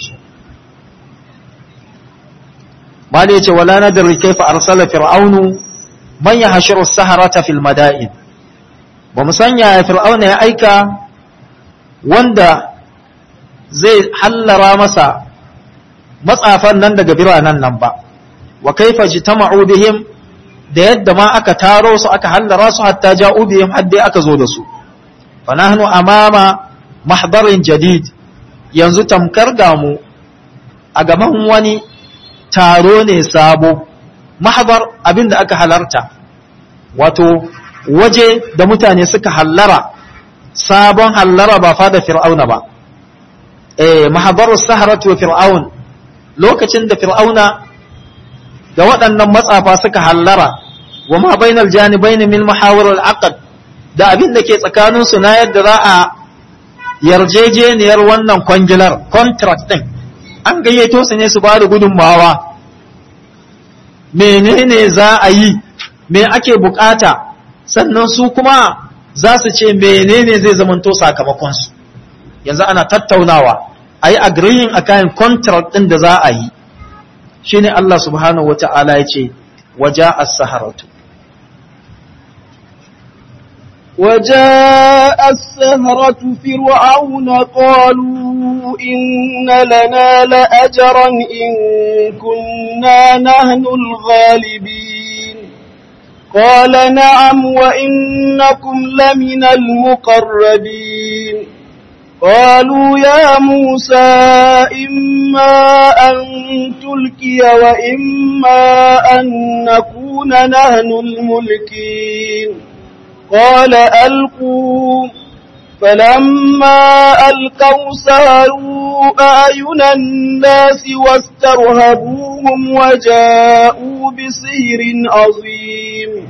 Mali yace wala nadri kaifa arsala fir'aunu man yahshuru as-saharata fil madain ba mu sanya ya fir'auna ya aika wanda zai hallara masa matsafan nan daga biranen nan ba wa kaifa jitama'u bihim da yadda ma aka taro su aka hallara su hatta ja'u bihim hadda aka zo da su fa nahnu amama mahdarin jadid yanzu tamkar gamu a gaban wani taro ne sabo mahdar abinda aka halarta wato waje da mutane suka hallara sabon hallara ba fada fir'auna ba eh mahdarus saharatu wa fir'aun lokacin da fir'auna da waɗannan matsafa suka hallara wa ma bainal janibaini min muhawar al-aqd da abin da ke tsakanin su na yadda za a yarjejeniyar wannan kwangilar contract din an gayyato su ne su ba da gudunmawa menene za a yi me ake bukata sannan su kuma za su ce menene zai zamanto sakamakon su yanzu ana tattaunawa a yi agreeing a kayan contract ɗin da za a yi shi ne Allah subhanahu wa ta'ala ya ce waja as-saharatu
وجاء السهرة فرعون قالوا إن لنا لأجرا إن كنا نحن الغالبين قال نعم وإنكم لمن المقربين قالوا يا موسى إما أن تلكي وإما أن نكون نحن الملكين قال ألقوا فلما ألقوا ساروا أعين الناس واسترهبوهم وجاءوا بسير عظيم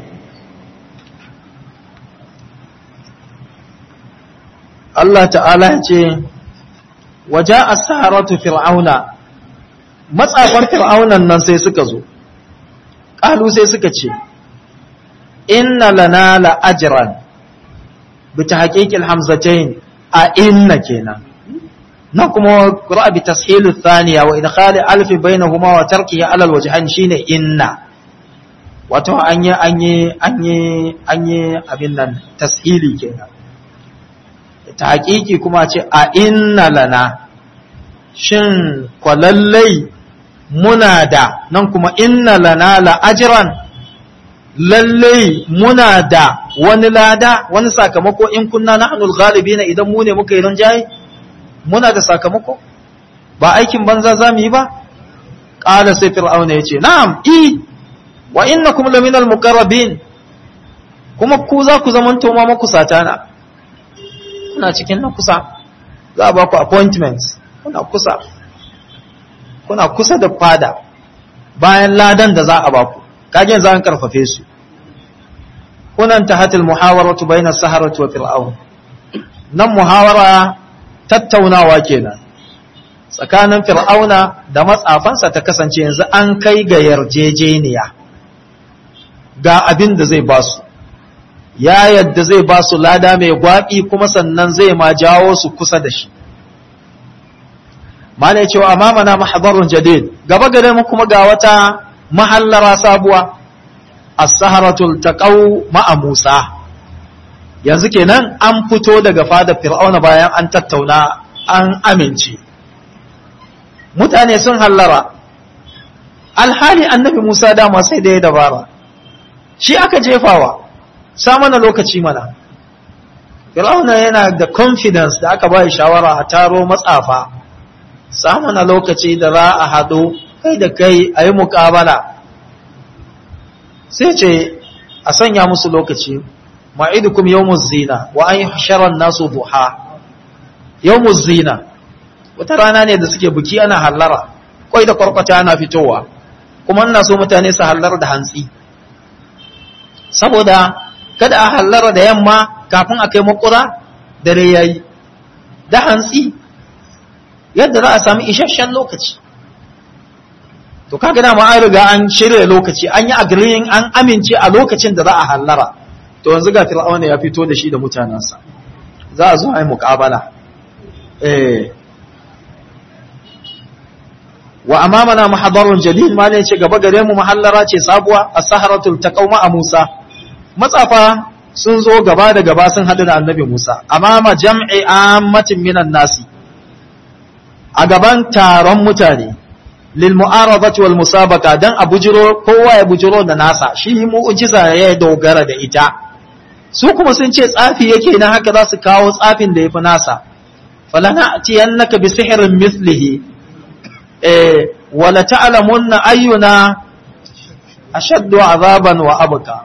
Allah ta'ala ce waje a saharatu fir'auna matsafar fir'aunan nan sai suka zo ƙalu sai suka ce inna lana la'ajiran bi ta haƙiƙil hamzatain a inna kenan na kuma ƙura bi tashilu thaniya wa idkhali alfi bainahuma wa tarkihi alal wajhan shine inna wato an yi an yi an yi an yi abin nan tashili kenan ta haƙiƙi kuma ce a inna lana shin kwalallai muna da nan kuma inna lana la'ajiran lallai muna da wani lada wani sakamako in kunna na hannun galibi na idan mu ne muka yi rinjaye muna da sakamako ba aikin banza za mu yi ba ƙala sai fir'auna ya ce na'am i wa inna kuma laminal muqarrabin kuma ku za ku zama toma makusata na kuna cikin na kusa za a ba ku appointment kuna kusa kuna kusa da fada bayan ladan da za a ba ku kagen za a karfafe su kunan ta hatil muhawaratu bainar saharatu wa fir'aun nan muhawara tattaunawa kenan tsakanin fir'auna da matsafansa ta kasance yanzu an kai ga yarjejeniya ga abin da zai basu ya yadda zai basu lada mai gwaɓi kuma sannan zai ma jawo su kusa da shi mana cewa amamana mahadarun jadid gaba gare mu kuma ga wata mahallara sabuwa as-saharatul taqaw ma'a Musa yanzu kenan an fito daga fada fir'auna bayan an tattauna an amince mutane sun hallara alhali annabi Musa dama sai da ya dabara shi aka jefawa sa mana lokaci mana fir'auna yana da confidence da aka bai shawara a taro matsafa sa mana lokaci da za a haɗu kai da kai a yi muƙabala sai ce a sanya musu lokaci ma'idukum yawmuz zina wa an yahshara nasu duha yawmuz zina wata rana ne da suke buki ana hallara kwai da kwarkwata ana fitowa kuma ina so mutane su hallar da hantsi saboda kada a hallara da yamma kafin a kai makura dare yayi da hantsi yadda za a sami isasshen lokaci to kaga dama an riga an shirya lokaci an yi agreeing an amince a lokacin da za a hallara to yanzu ga fir'auna ya fito da shi da mutanensa za a zo a yi muƙabala eh wa amamana mahadarun jalil ma ne ce gaba gare mu mahallara ce sabuwa as-saharatul taqawma a Musa matsafa sun zo gaba da gaba sun hadu da annabi Musa amama jam'i ammatin minan nasi a gaban taron mutane lil mu'aradati wal musabaqa dan a bujiro kowa ya bujiro da nasa shi mu'jiza ya dogara da ita su kuma sun ce tsafi yake na haka za su kawo tsafin da yafi nasa falana atiyannaka bi sihrin mithlihi eh wala ta'lamunna ayyuna ashaddu azaban wa abqa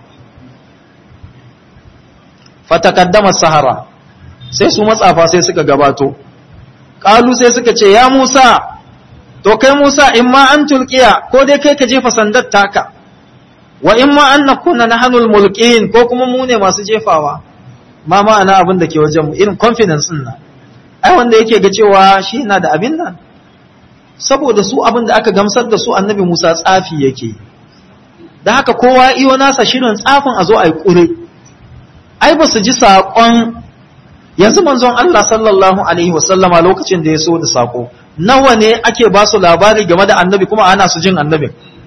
fatakaddama sahara sai su matsafa sai suka gabato qalu sai suka ce ya Musa to kai Musa in ma an tulqiya ko dai kai ka jefa sandar taka wa in ma an nakuna nahnul mulqin ko kuma mu ne masu jefawa ma ma'ana abin da ke wajen mu irin confidence din nan ai wanda yake ga cewa shi yana da abin nan saboda su abin da aka gamsar da su annabi Musa tsafi yake da haka kowa iyo nasa shirin tsafin a zo a yi ƙure ai ba su ji saƙon yanzu manzon Allah sallallahu alaihi wasallama lokacin da ya so da saƙo nawa ne ake ba su labari game da annabi kuma ana su jin annabin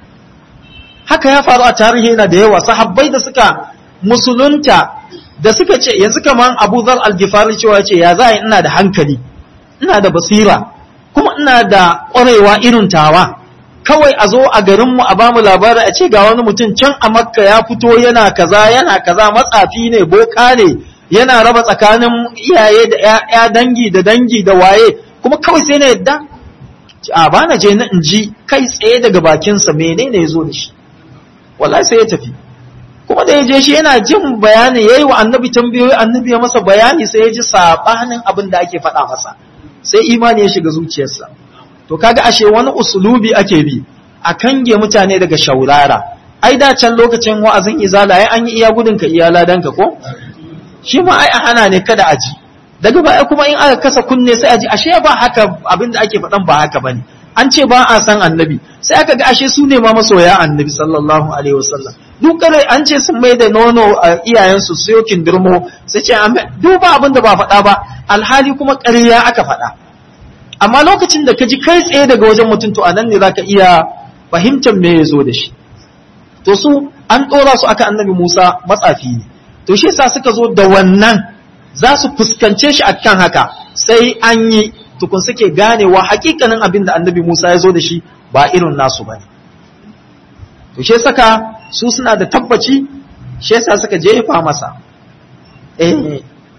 haka ya faru a tarihi yana da yawa sahabbai da suka musulunta da suka ce yanzu kaman Abu Dhar al-Ghifari cewa ce ya za ina da hankali ina da basira kuma ina da ƙwarewa irin tawa kawai a zo a garinmu a bamu labari a ce ga wani mutum can a makka ya fito yana kaza yana kaza matsafi ne boka ne yana raba tsakanin iyaye da ya dangi da dangi da waye kuma kawai sai na yadda a ba na je na in ji kai tsaye daga bakinsa menene ya zo da shi wallahi sai ya tafi kuma da ya je shi yana jin bayani yayi wa annabi tambayoyi annabi ya masa bayani sai ya ji sabanin abin da ake faɗa masa sai imani ya shiga zuciyarsa to kaga ashe wani usulubi ake bi a kange mutane daga shaurara ai da can lokacin wa'azin izala ai an yi iya gudun ka iya ladanka ko shi ma ai a hana ne kada aji daga baya kuma in aka kasa kunne sai aji ashe ba haka abin da ake faɗan ba haka bane an ce ba a san annabi sai aka ga ashe su ne ma masoya annabi sallallahu alaihi wasallam duk kare an ce sun mai da nono a iyayensu su yokin dirmo sai ce duba abin da ba faɗa ba alhali kuma ƙarya aka faɗa amma lokacin da ka ji kai tsaye daga wajen mutum to anan ne zaka iya fahimtar me ya zo da shi to su an ɗora su aka annabi Musa matsafi ne to shi yasa suka zo da wannan za su fuskance shi akan haka sai an yi tukun suke ganewa hakikanin abin da annabi Musa ya zo da shi ba irin nasu ba ne to shi saka su suna da tabbaci shi yasa suka jefa masa eh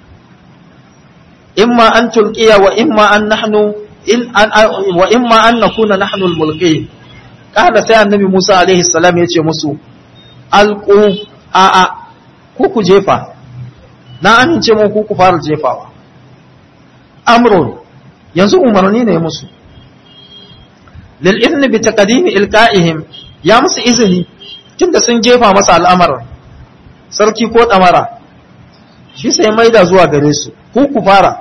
imma an tulqiya wa imma an nahnu in an wa imma an nakuna nahnu al-mulqin kada sai annabi Musa alaihi salam ya ce musu alqu a a ku ku jefa na amince mu ku ku fara jefawa amrun yanzu umarni ne musu lil idni bi taqdimi ilqa'ihim ya musu izini tunda sun jefa masa al'amarin sarki ko damara shi sai maida zuwa gare su ku ku fara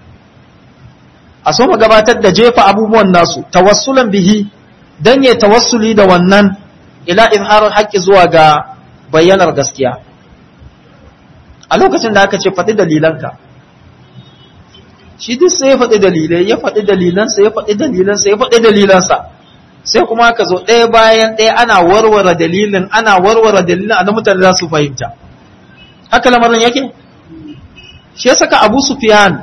a so mu gabatar da jefa abubuwan nasu tawassulan bihi dan ya tawassuli da wannan ila izharul haqqi zuwa ga bayyanar gaskiya a lokacin da aka ce faɗi dalilanka shi duk sai ya faɗi dalilai ya faɗi dalilansa ya faɗi dalilansa ya faɗi dalilansa sai kuma aka zo ɗaya bayan ɗaya ana warware dalilin ana warware dalilin a mutane za su fahimta haka lamarin yake shi ya saka abu sufyan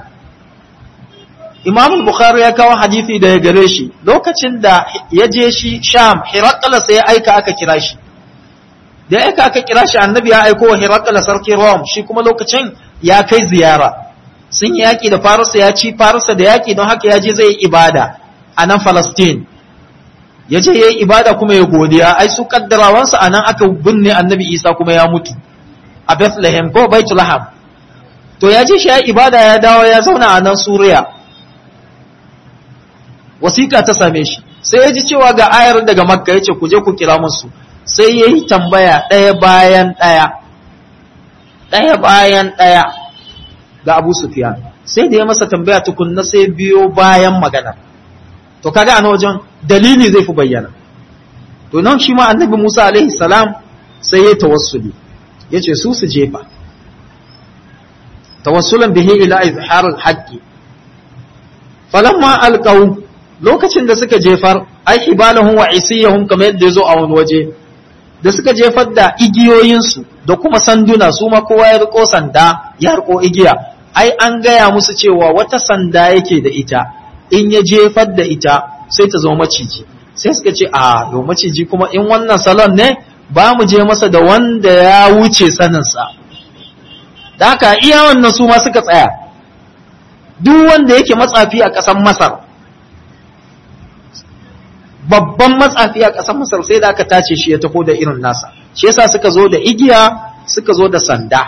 imam bukhari ya kawo hadisi da ya gare shi lokacin da ya je shi sham hirakala sai ya aika aka kira shi da ya aika aka kira shi annabi ya aiko wa hirakala sarki rom shi kuma lokacin ya kai ziyara sun yi yaƙi da farisa ya ci farisa da yaƙi don haka ya je zai yi ibada a nan falastin ya je ya yi ibada kuma ya godiya ai su kaddarawansa a nan aka binne annabi isa kuma ya mutu a bethlehem ko baitulaham to ya je shi ya ibada ya dawo ya zauna a nan suriya wasiƙa ta same shi sai ya ji cewa ga ayar daga makka ya ce ku je ku kira musu sai ya yi tambaya ɗaya bayan ɗaya ɗaya bayan ɗaya ga abu sufiyan sai da ya masa tambaya tukunna sai biyo bayan magana to kaga a wajen dalili zai fi bayyana to nan shi ma annabi musa alaihi salam sai ya tawassuli ya ce su su jefa tawassulan bihi ila izharul haqqi falamma alqaw lokacin da suka jefar ai hibalahum wa isiyahum kamar yadda yazo a wani waje da suka jefar da igiyoyinsu da kuma sanduna su ma kowa ya riko sanda ya riko igiya ai an gaya musu cewa wata sanda yake da ita in ya jefar da ita sai ta zama maciji sai suka ce a yau maciji kuma in wannan salon ne ba mu je masa da wanda ya wuce saninsa da haka iya wannan su ma suka tsaya duk wanda yake matsafi a ƙasar masar babban matsafi a ƙasar masar sai da aka tace shi ya taho da irin nasa shi yasa suka zo da igiya suka zo da sanda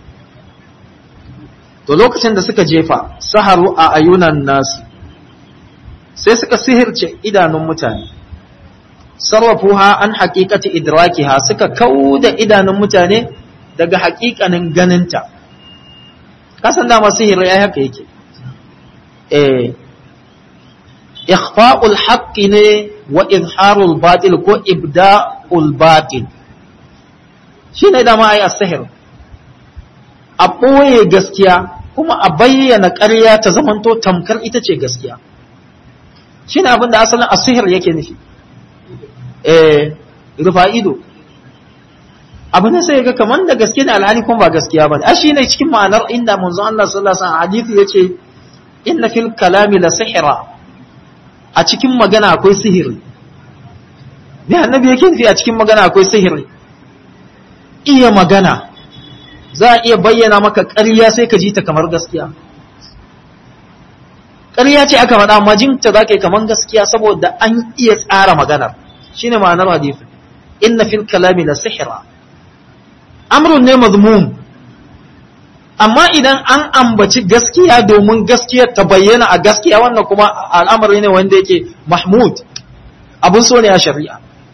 to lokacin da suka jefa saharu a ayunan nasu sai suka sihirce idanun mutane sarrafuha an haƙiƙati idrakiha suka kauda idanun mutane daga haƙiƙanin ganinta kasan dama sihiri ya haka yake eh ikhfa'ul haqqi ne wa izharul batil ko ibda'ul batil shine dama ai as-sihr a ɓoye gaskiya kuma a bayyana ƙarya ta zamanto tamkar ita ce gaskiya shine abin da asalin as-sihr yake nufi eh rufa ido abu ne sai ga kaman da gaske ne alhali kuma ba gaskiya bane a shine cikin ma'anar inda manzon Allah sallallahu alaihi wasallam hadisi yace inna fil kalami la sihra a cikin magana akwai sihiri ne annabi yake nufi a cikin magana akwai sihiri iya magana za a iya bayyana maka ƙarya sai ka ji ta kamar gaskiya ƙarya ce aka faɗa amma jinta za ka yi kamar gaskiya saboda an iya tsara maganar shine ma'anar hadisi inna fil kalami la sihra amrun ne mazmum amma idan an ambaci gaskiya domin gaskiya ta bayyana a gaskiya wannan kuma al'amari ne wanda yake mahmud abun so ne a shari'a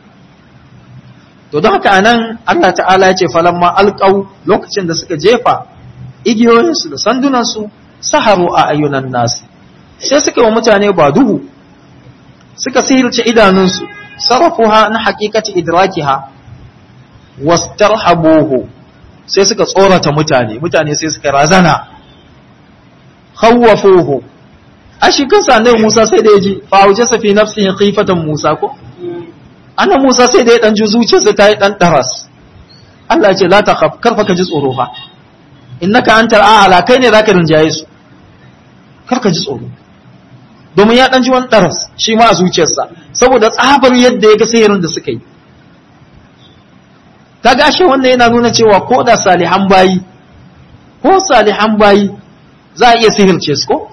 to don haka anan Allah ta'ala ya ce falamma alqaw lokacin da suka jefa igiyoyinsu da sandunansu saharu a ayyunan nasu sai suka wa mutane ba duhu suka sihirce idanunsu sarrafuha na haqiqati idrakiha wastarhabuhu sai suka tsorata mutane mutane sai suka razana khawwafuhu a shi kansa annabi Musa sai da yaji fa aujasa fi nafsihi khifatan Musa ko annabi Musa sai da ya dan ji zuciyarsa ta yi dan daras Allah ya ce la takhaf karfa ka ji tsoro fa innaka antal a'la kai ne zaka rinjaye su kar ka ji tsoro domin ya dan ji wani daras shi ma a zuciyarsa saboda tsabar yadda ya ga sihirin da suka yi kaga ashe wannan yana nuna cewa ko da salihan bayi ko salihan bayi za a iya sihirce su ko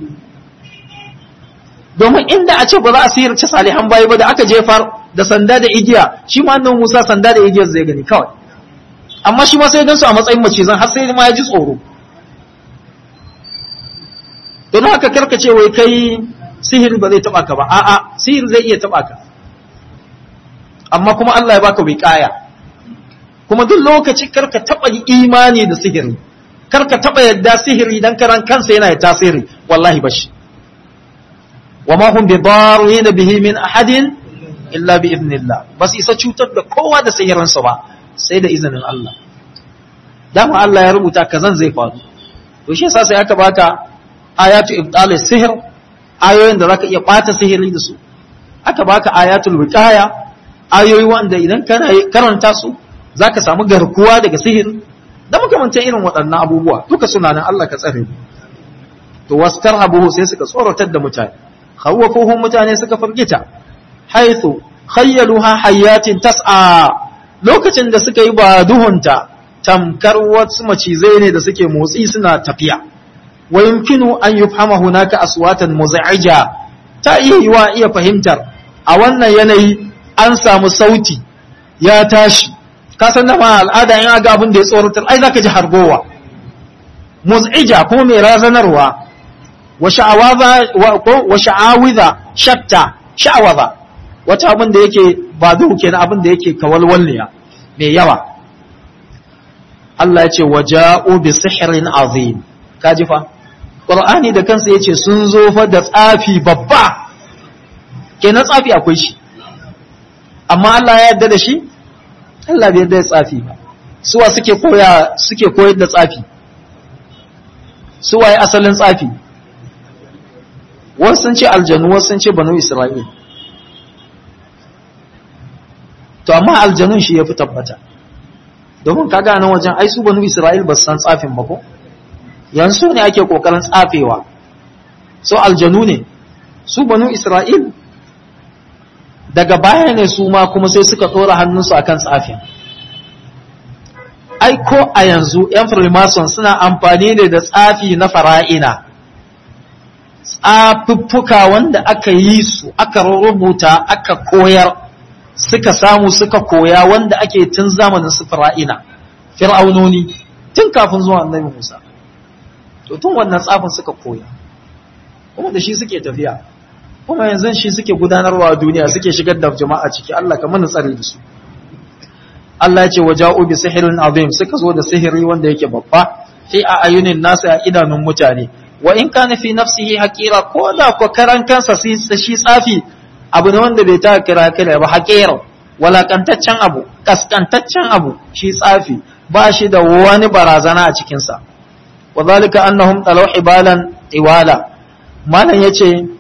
domin inda a ce ba za a sihirce salihan bayi ba da aka jefar da sanda da igiya shi ma annan Musa sanda da igiyar zai gani kawai amma shi ma sai gansu a matsayin macizan har sai ma ya ji tsoro don haka karkace wai kai sihiri ba zai taba ka ba a'a sihiri zai iya taba ka amma kuma Allah ya baka wiqaya kuma duk lokaci karka taba imani da sihiri karka taba yadda sihiri dan karan kansa yana da tasiri wallahi bashi wama hum bidarin bihi min ahadin illa bi idnillah bas isa cutar da kowa da sihirinsa ba sai da izinin Allah dama Allah ya rubuta kazan zai faru to shi yasa sai aka baka ayatu ibtal sihir ayoyin da zaka iya bata sihiri da su aka baka ayatul wiqaya ayoyi wanda idan kana karanta su zaka samu garkuwa daga sihir da makamantan irin waɗannan abubuwa duka suna nan Allah ka tsare to wastarhabuhu sai suka tsoratar da mutane khawwafuhum mutane suka firgita haythu khayyaluha hayatin tas'a lokacin da suka yi ba duhunta tamkar wasu macizai ne da suke motsi suna tafiya wa yumkinu an yufhama hunaka aswatan muz'ija ta iya yiwa iya fahimtar a wannan yanayi an samu sauti ya tashi ka san da ma al'ada in aga abin da ya tsoratar ai zaka ji hargowa muz'ija ko mai razanarwa wa sha'awaza wa sha'awiza shatta sha'awaza wata abin da yake ba duhu kenan abin da yake kawalwalniya mai yawa Allah ya ce waja'u bi sihrin azim kaji fa Qur'ani da kansa yace sun zo fa da tsafi babba kenan tsafi akwai shi amma Allah ya yarda da shi Allah bai yarda da tsafi ba suwa suke koya suke koyar da tsafi suwaye asalin tsafi wasu sun ce aljanu wasu sun ce banu Isra'il to amma aljanun shi ya fi tabbata domin kaga nan wajen ai su banu Isra'il ba san tsafin ba ko yanzu ne ake kokarin tsafewa so aljanu ne su banu Isra'il daga baya ne su ma kuma sai suka tsora hannunsu akan tsafin ai ko a yanzu yan freemason suna amfani ne da tsafi na fara'ina tsafuffuka wanda aka yi su aka rubuta aka koyar suka samu suka koya wanda ake tun zamanin su fir'aina fir'aunoni tun kafin zuwa annabi Musa to tun wannan tsafin suka koya kuma da shi suke tafiya kuma yanzu shi suke gudanarwa a duniya suke shigar da jama'a ciki Allah ka mana tsare da su Allah ya ce waja'u bi sihrin azim suka zo da sihiri wanda yake babba fi a ayunin nasu a idanun mutane wa in kana fi nafsihi haqira ko da ko karan kansa shi tsafi abu ne wanda bai ta kira kira ba haƙera walakantaccen abu kaskantaccen abu shi tsafi ba shi da wani barazana a cikinsa wa zalika annahum talaw ibalan iwala malam yace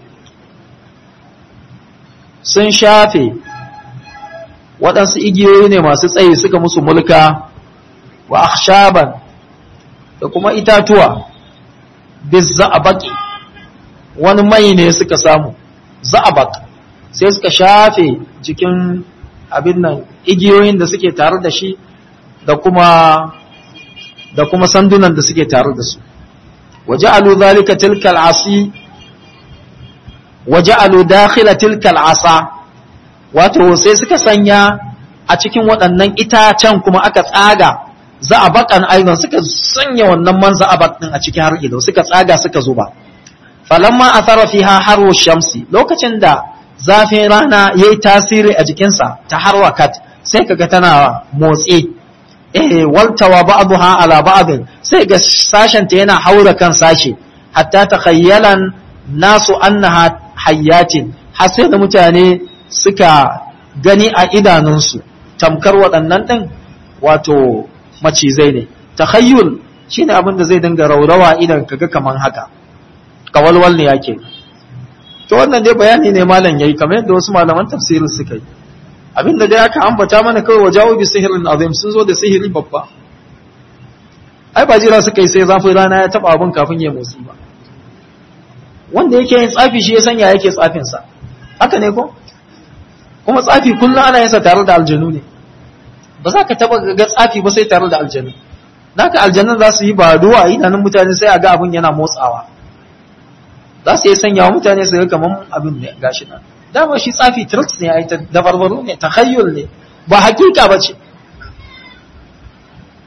sun shafe waɗansu igiyoyi ne masu tsayi suka musu mulka wa akhshaban da kuma itatuwa bizza'abaki wani mai ne suka samu za'abak sai suka shafe jikin abin nan igiyoyin da suke tare da shi da kuma da kuma sandunan da suke tare da su waja'alu zalika tilkal asi waja'alu dakhila tilkal asa wato sai suka sanya a cikin waɗannan itacen kuma aka tsaga za a bakan aizan suka sanya wannan man za a din a cikin har ido suka tsaga suka zuba falamma athara fiha haru shamsi lokacin da zafin rana yayi tasiri a jikinsa ta harwakat sai kaga tana motsi eh waltawa ba'daha ala ba'd sai ga sashen ta yana haura kan sashe hatta takhayyalan nasu annaha hayyatin har sai da mutane suka gani a idanunsu tamkar waɗannan ɗin wato macizai ne takhayyul shine abin da zai dinga raurawa idan kaga kaman haka kawalwal ne yake to wannan dai bayani ne malam yayi kamar yadda wasu malaman tafsirin suka yi abinda dai aka ambata mana kawai wajawo bi sihirin azim sun zo da sihiri babba ai ba jira suka yi sai zafin rana ya taba abin kafin ya motsi ba wanda yake yin tsafi shi ya sanya yake tsafin sa haka ne ko kuma tsafi kullum ana yin sa tare da aljanu ne ba za ka taba ga tsafi ba sai tare da aljanu naka aljanun za su yi ba duwa a idanun mutane sai a ga abin yana motsawa za su yi sanya wa mutane su ga kamar abin ne gashi nan dama shi tsafi tricks ne ai dabarbaru ne takhayyul ne ba hakika ba ce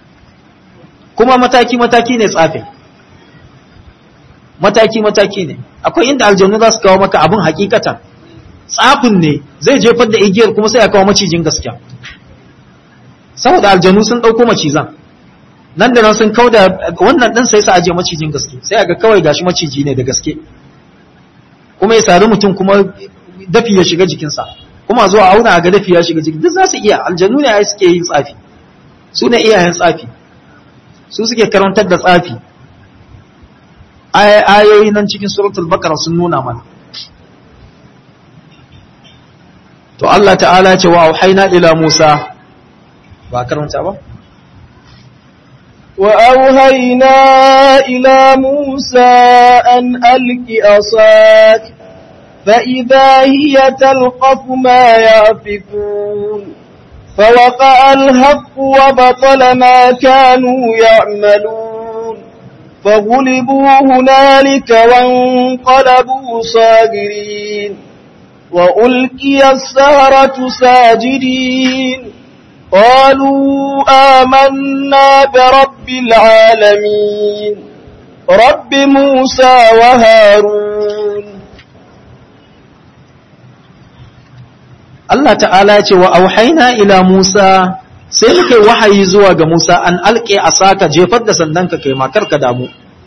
kuma mataki-mataki ne tsafi mataki-mataki ne akwai inda aljanu za su kawo maka abin hakikatan tsafin ne zai jefar da igiyar kuma sai ya kawo macijin gaskiya saboda aljanu sun ɗauko macizan nan da nan sun kau da wannan ɗin sai sa aje macijin gaske sai ga kawai gashi maciji ne da gaske kuma ya sari mutum kuma dafi ya shiga jikinsa kuma zuwa auna a ga dafi ya shiga jikin duk za su iya aljanu ne ai suke yin tsafi su ne iyayen tsafi su suke karantar da tsafi ayoyi nan cikin suratul bakara sun nuna mana to Allah ta'ala ce wa auhayna ila Musa ba karanta ba
وأوهينا إلى موسى أن ألق أصاك فإذا هي تلقف ما يأفكون فوقع الحق وبطل ما كانوا يعملون فغلبوا هنالك وانقلبوا صاغرين وألقي السهرة ساجدين قالوا آمنا برب العالمين رب موسى وهارون
Allah ta'ala ce wa auhaina ila Musa sai muka yi wahayi zuwa ga Musa an alƙe a saka jefar da sandanka kai makar ka damu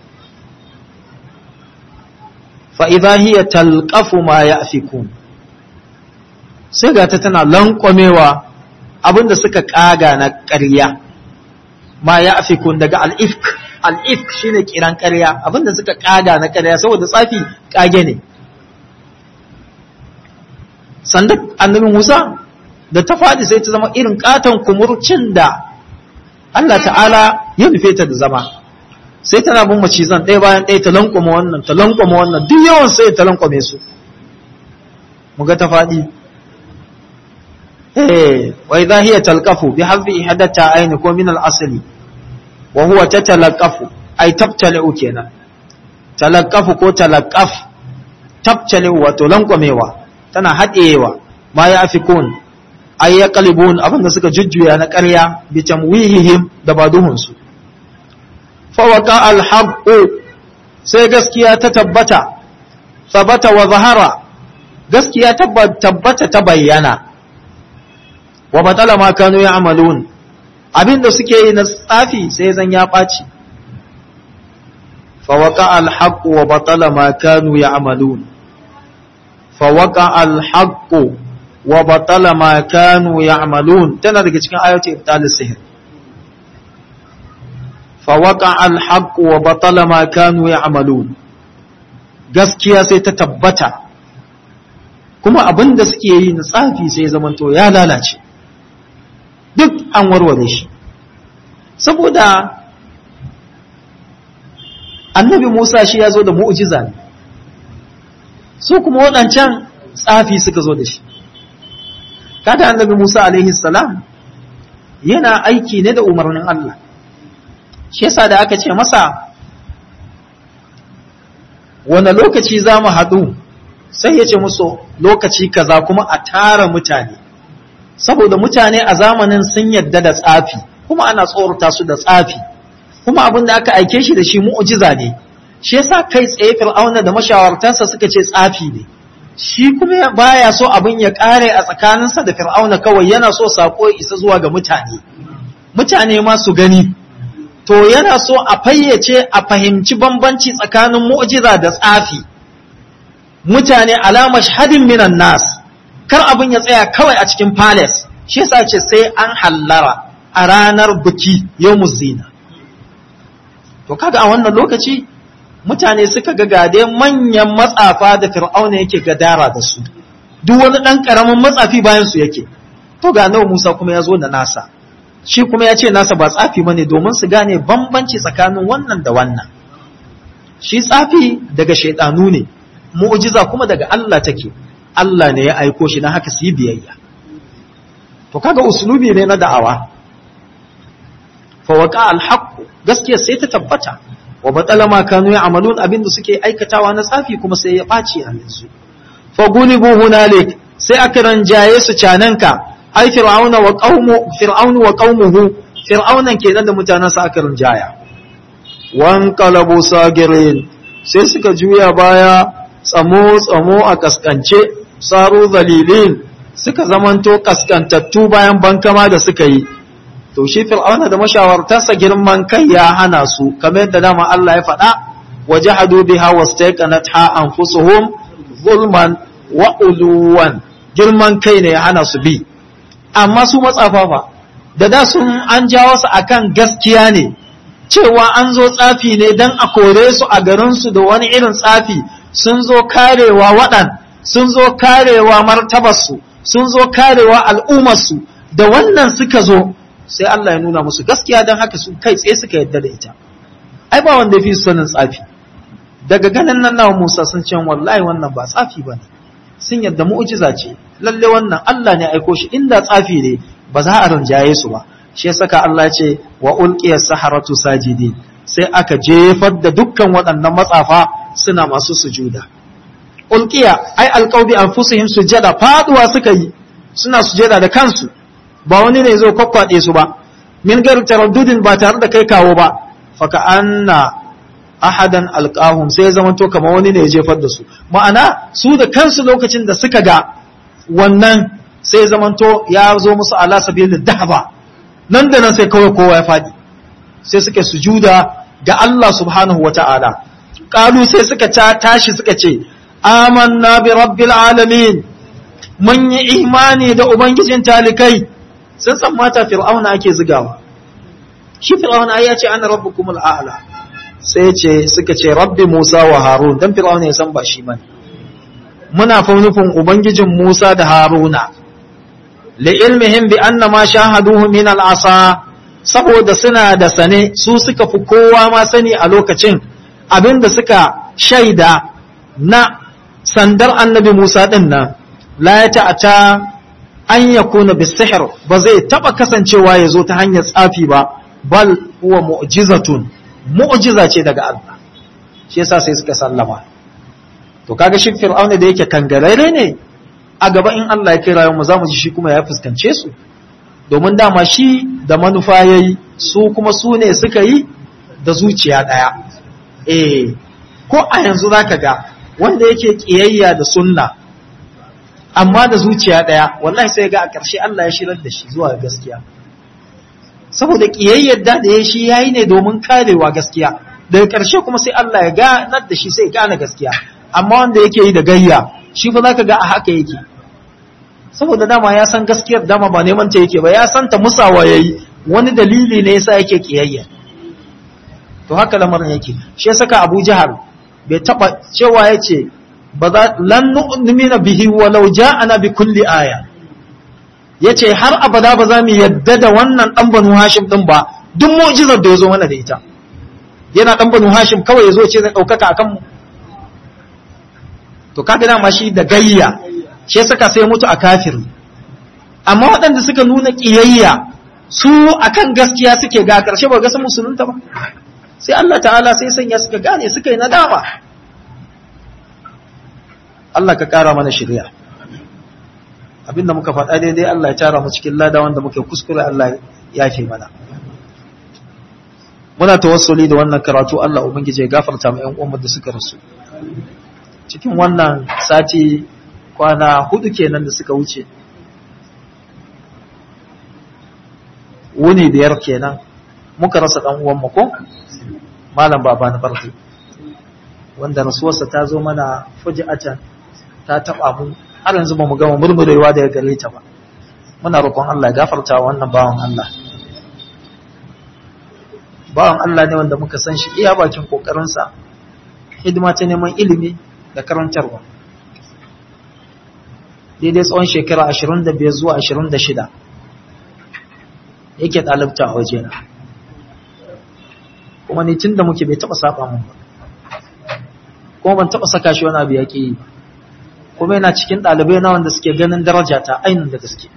fa'iza hiya talƙafu ma ya afikun sai ga ta tana lankwamewa abinda suka ƙaga na ƙarya ma ya afikun daga al'ifk al'ifk shi ne kiran ƙarya abinda suka ƙaga na ƙarya saboda tsafi ƙage ne sandan annabi Musa da ta faɗi sai ta zama irin katon kumurcin da Allah ta'ala ya nufe ta da zama sai tana bin macizan ɗaya bayan ɗaya ta lankwama wannan ta lankwama wannan duk yawan sai ta lankwame su muga ta faɗi eh wa idha hiya talqafu bi hadhi ihadata ayni ko min al-asli wa huwa tatalaqafu ay tabtali'u kenan talaqafu ko talaqaf tabtali'u wato lankwamewa tana haɗewa ma ya fi kun ai ya kalibun abinda suka jujjuya na ƙarya bi tamwihihim da baduhunsu fawaka alhaqqu sai gaskiya ta tabbata sabata wa zahara gaskiya tabbata ta bayyana wa batala ma kanu ya'malun abinda suke yi na tsafi sai zan ya ɓaci fawaka alhaqqu wa batala ma kanu ya'malun فوقع الحق وبطل ما كانوا يعملون tana daga cikin ayoyi ibtalus sihr فوقع الحق وبطل ما كانوا يعملون gaskiya sai ta tabbata kuma abinda suke yi na tsafi sai zamanto ya lalace duk an warware shi saboda annabi Musa shi ya zo da mu'jiza ne su kuma waɗancan tsafi suka zo da shi kada annabi Musa alaihi salam yana aiki ne da umarnin Allah shi yasa da aka ce masa wane lokaci za mu haɗu sai ya ce musu lokaci kaza kuma a tara mutane saboda mutane a zamanin sun yadda da tsafi kuma ana tsorata su da tsafi kuma abin da aka aike shi da shi mu'jiza ne shi yasa kai tsaye fir'auna da mashawartansa suka ce tsafi ne shi kuma baya so abin ya kare a tsakaninsa da fir'auna kawai yana so sako isa zuwa ga mutane mutane ma su gani to yana so a fayyace a fahimci bambanci tsakanin mu'jiza da tsafi mutane alama shahadin minan nas kar abin ya tsaya kawai a cikin palace shi yasa ce sai an hallara a ranar biki yawmuz zina to kaga a wannan lokaci mutane suka ga gade manyan matsafa da fir'auna yake gadara da su duk wani ɗan ƙaramin matsafi bayan su yake to ga nawa Musa kuma ya zo da nasa shi kuma ya ce nasa ba tsafi bane domin su gane bambanci tsakanin wannan da wannan shi tsafi daga shaidanu ne mu'jiza kuma daga Allah take Allah ne ya aiko shi na haka su yi biyayya to kaga uslubi ne na da'awa fa waqa al-haqq gaskiya sai ta tabbata wa batala ma kanu ya'malun abinda suke aikatawa na tsafi kuma sai ya ɓaci a yanzu fa gulibu hunalik sai aka ranjaye su cananka ai fir'auna wa qaumu fir'aunu wa qaumuhu fir'aunan kenan da mutanansa aka ranjaya wanqalabu sagirin sai suka juya baya tsamo tsamo a kaskance saru zalilin suka zamanto kaskantattu bayan bankama da suka yi to shi fir'auna da mashawartarsa girman kai ya hana su kamar yadda dama Allah ya faɗa wajahadu biha wastaqanatha anfusuhum zulman wa uluwan girman kai ne ya hana su bi amma su matsafafa da da sun an jawo su akan gaskiya ne cewa an zo tsafi ne dan a kore su a garin su da wani irin tsafi sun zo karewa waɗan sun zo karewa martabarsu sun zo karewa al'ummarsu da wannan suka zo sai Allah ya nuna musu gaskiya don haka su kai tsaye suka yadda da ita ai ba wanda fi sanin tsafi daga ganin nan nawa Musa sun ce wallahi wannan ba tsafi ba ne sun yadda mu'jiza ce lalle wannan Allah ne aiko shi inda tsafi ne ba za a rinjaye su ba shi saka Allah ce wa ulqiya saharatu sajidin sai aka jefar da dukkan waɗannan matsafa suna masu sujuda ulqiya ai alqawbi anfusihim sujada faduwa suka yi suna sujada da kansu ba wani ne zo kwakwaɗe su ba min gar taraddudin ba tare da kai kawo ba faka anna ahadan alqahum sai zama to kamar wani ne ya jefar da su ma'ana su da kansu lokacin da suka ga wannan sai zama to ya zo musu ala sabilin dahaba nan da nan sai kawai kowa ya fadi sai suka sujuda ga Allah subhanahu wata'ala qalu sai suka tashi suka ce amanna bi rabbil alamin mun yi imani da ubangijin talikai sun san mata fir'auna ake zigawa shi fir'auna ya ce ana rabbukum al'ala sai ce suka ce rabbi musa wa harun dan fir'auna ya san ba shi bane muna fa nufin ubangijin musa da haruna li ilmihim bi anna ma shahaduhu min al'asa saboda suna da sane su suka fi kowa ma sani a lokacin abinda suka shaida na sandar annabi musa din nan la ya ta'ata an ya kuna bisihir ba zai taba kasancewa ya zo ta hanyar tsafi ba bal huwa mu'jizatun mu'jiza ce daga Allah shi yasa sai suka sallama to kaga shi fir'auna da yake kangarare ne a gaba in Allah ya kira mu zamu ji shi kuma ya fuskance su domin dama shi da manufa yayi su kuma su ne suka yi da zuciya daya eh ko a yanzu zaka ga wanda yake kiyayya da sunna amma da zuciya ɗaya wallahi sai ga a ƙarshe Allah ya shirar da shi zuwa gaskiya saboda ƙiyayyar da da ya shi yayi ne domin karewa gaskiya daga ƙarshe kuma sai Allah ya ganar da shi sai gane gaskiya amma wanda yake yi da gayya shi fa zaka ga a haka yake saboda dama ya san gaskiyar dama ba neman ta yake ba ya san ta musawa yayi wani dalili ne yasa yake ƙiyayya to haka lamarin yake shi ya saka Abu Jahal bai taba cewa yace ba za lan nu'mina bihi walau ja'ana bi kulli aya yace har abada ba za mu yadda da wannan dan banu hashim din ba duk mu'jizar da yazo mana da ita yana dan banu hashim kawai yazo ce zai daukaka akan mu to kaga dama shi da gayya shi saka sai mutu a kafiri amma waɗanda suka nuna kiyayya su akan gaskiya suke ga karshe ba ga sun musulunta ba sai Allah ta'ala sai sanya suka gane suka yi nadama Allah ka ƙara mana shirya abinda muka faɗa daidai Allah ya tara mu cikin lada wanda muke kuskure Allah ya fi mana muna tawassuli da wannan karatu Allah ubangije ya gafarta mu ƴan uwan da suka rasu cikin wannan sati kwana hudu kenan da suka wuce wuni biyar kenan muka rasa ɗan uwan mu ko malam baba na barki wanda rasuwarsa ta zo mana fuji'atan ta taba mu har yanzu bamu gama murmurewa daga gare ta ba muna roƙon Allah ya gafarta wannan bawan Allah bawan Allah ne wanda muka san shi iya bakin kokarin sa hidima ta neman ilimi da karantarwa daidai tsawon shekara 25 zuwa 26 yake ɗalibta a wajena kuma ni tun da muke bai taɓa saba mun ba kuma ban taɓa saka shi wani abu ya ƙi ba kuma yana cikin ɗalibai na wanda suke ganin daraja ta ainihin da gaske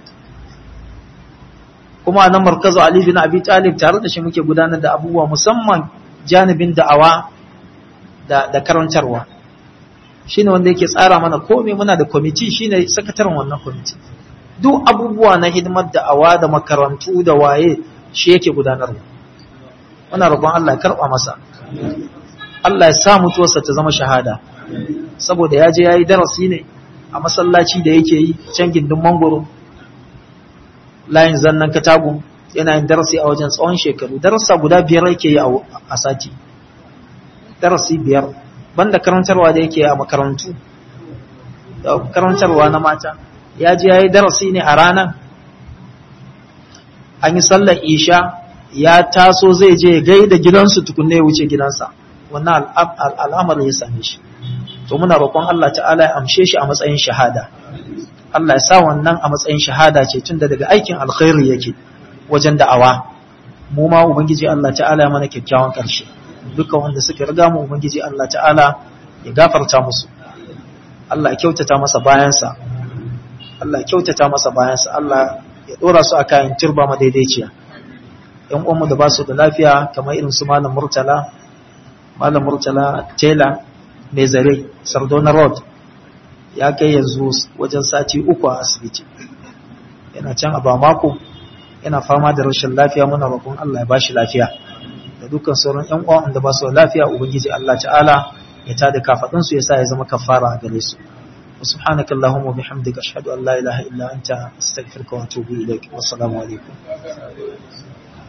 kuma a nan markazu Ali bin Abi Talib tare da shi muke gudanar da abubuwa musamman janibin da'awa da da karantarwa shine wanda yake tsara mana komai muna da kwamiti shine sakataren wannan kwamiti duk abubuwa na hidimar da'awa da makarantu da waye shi yake gudanarwa muna roƙon Allah ya karɓa masa Allah ya sa mutuwarsa ta zama shahada saboda ya je ya yi darasi ne a masallaci da yake yi can gindin mangoro layin zannan katagun yana yin darasi a wajen tsawon shekaru darasa guda biyar yake yi a sati darasi biyar banda karantarwa da yake a makarantu da karantarwa na mata ya je ya yi darasi ne a ranar an yi sallar isha ya taso zai je gaida gidansu tukunne ya wuce gidansa wannan al'amarin ya same shi to muna roƙon Allah ta'ala ya amshe shi a matsayin shahada Allah ya sa wannan a matsayin shahada ce tunda daga aikin alkhairi yake wajen da'awa mu ma ubangiji Allah ta'ala ya mana kyakkyawan ƙarshe duka wanda suka riga mu ubangiji Allah ta'ala ya gafarta musu Allah ya kyautata masa bayansa Allah ya kyautata masa bayansa Allah ya dora su a kayan turba madaidaiciya yan uwanmu da ba su da lafiya kamar irin su malam murtala malam murtala tela mai zare sardona road ya kai yanzu wajen sati uku a asibiti yana can a bamako yana fama da rashin lafiya muna roƙon Allah ya ba shi lafiya da dukkan sauran ƴan uwan da ba su da lafiya ubangiji Allah ta'ala ya tada kafadun su yasa ya zama kafara a gare su subhanaka allahumma bihamdika ashhadu an la ilaha illa anta astaghfiruka wa atubu ilaik wassalamu alaikum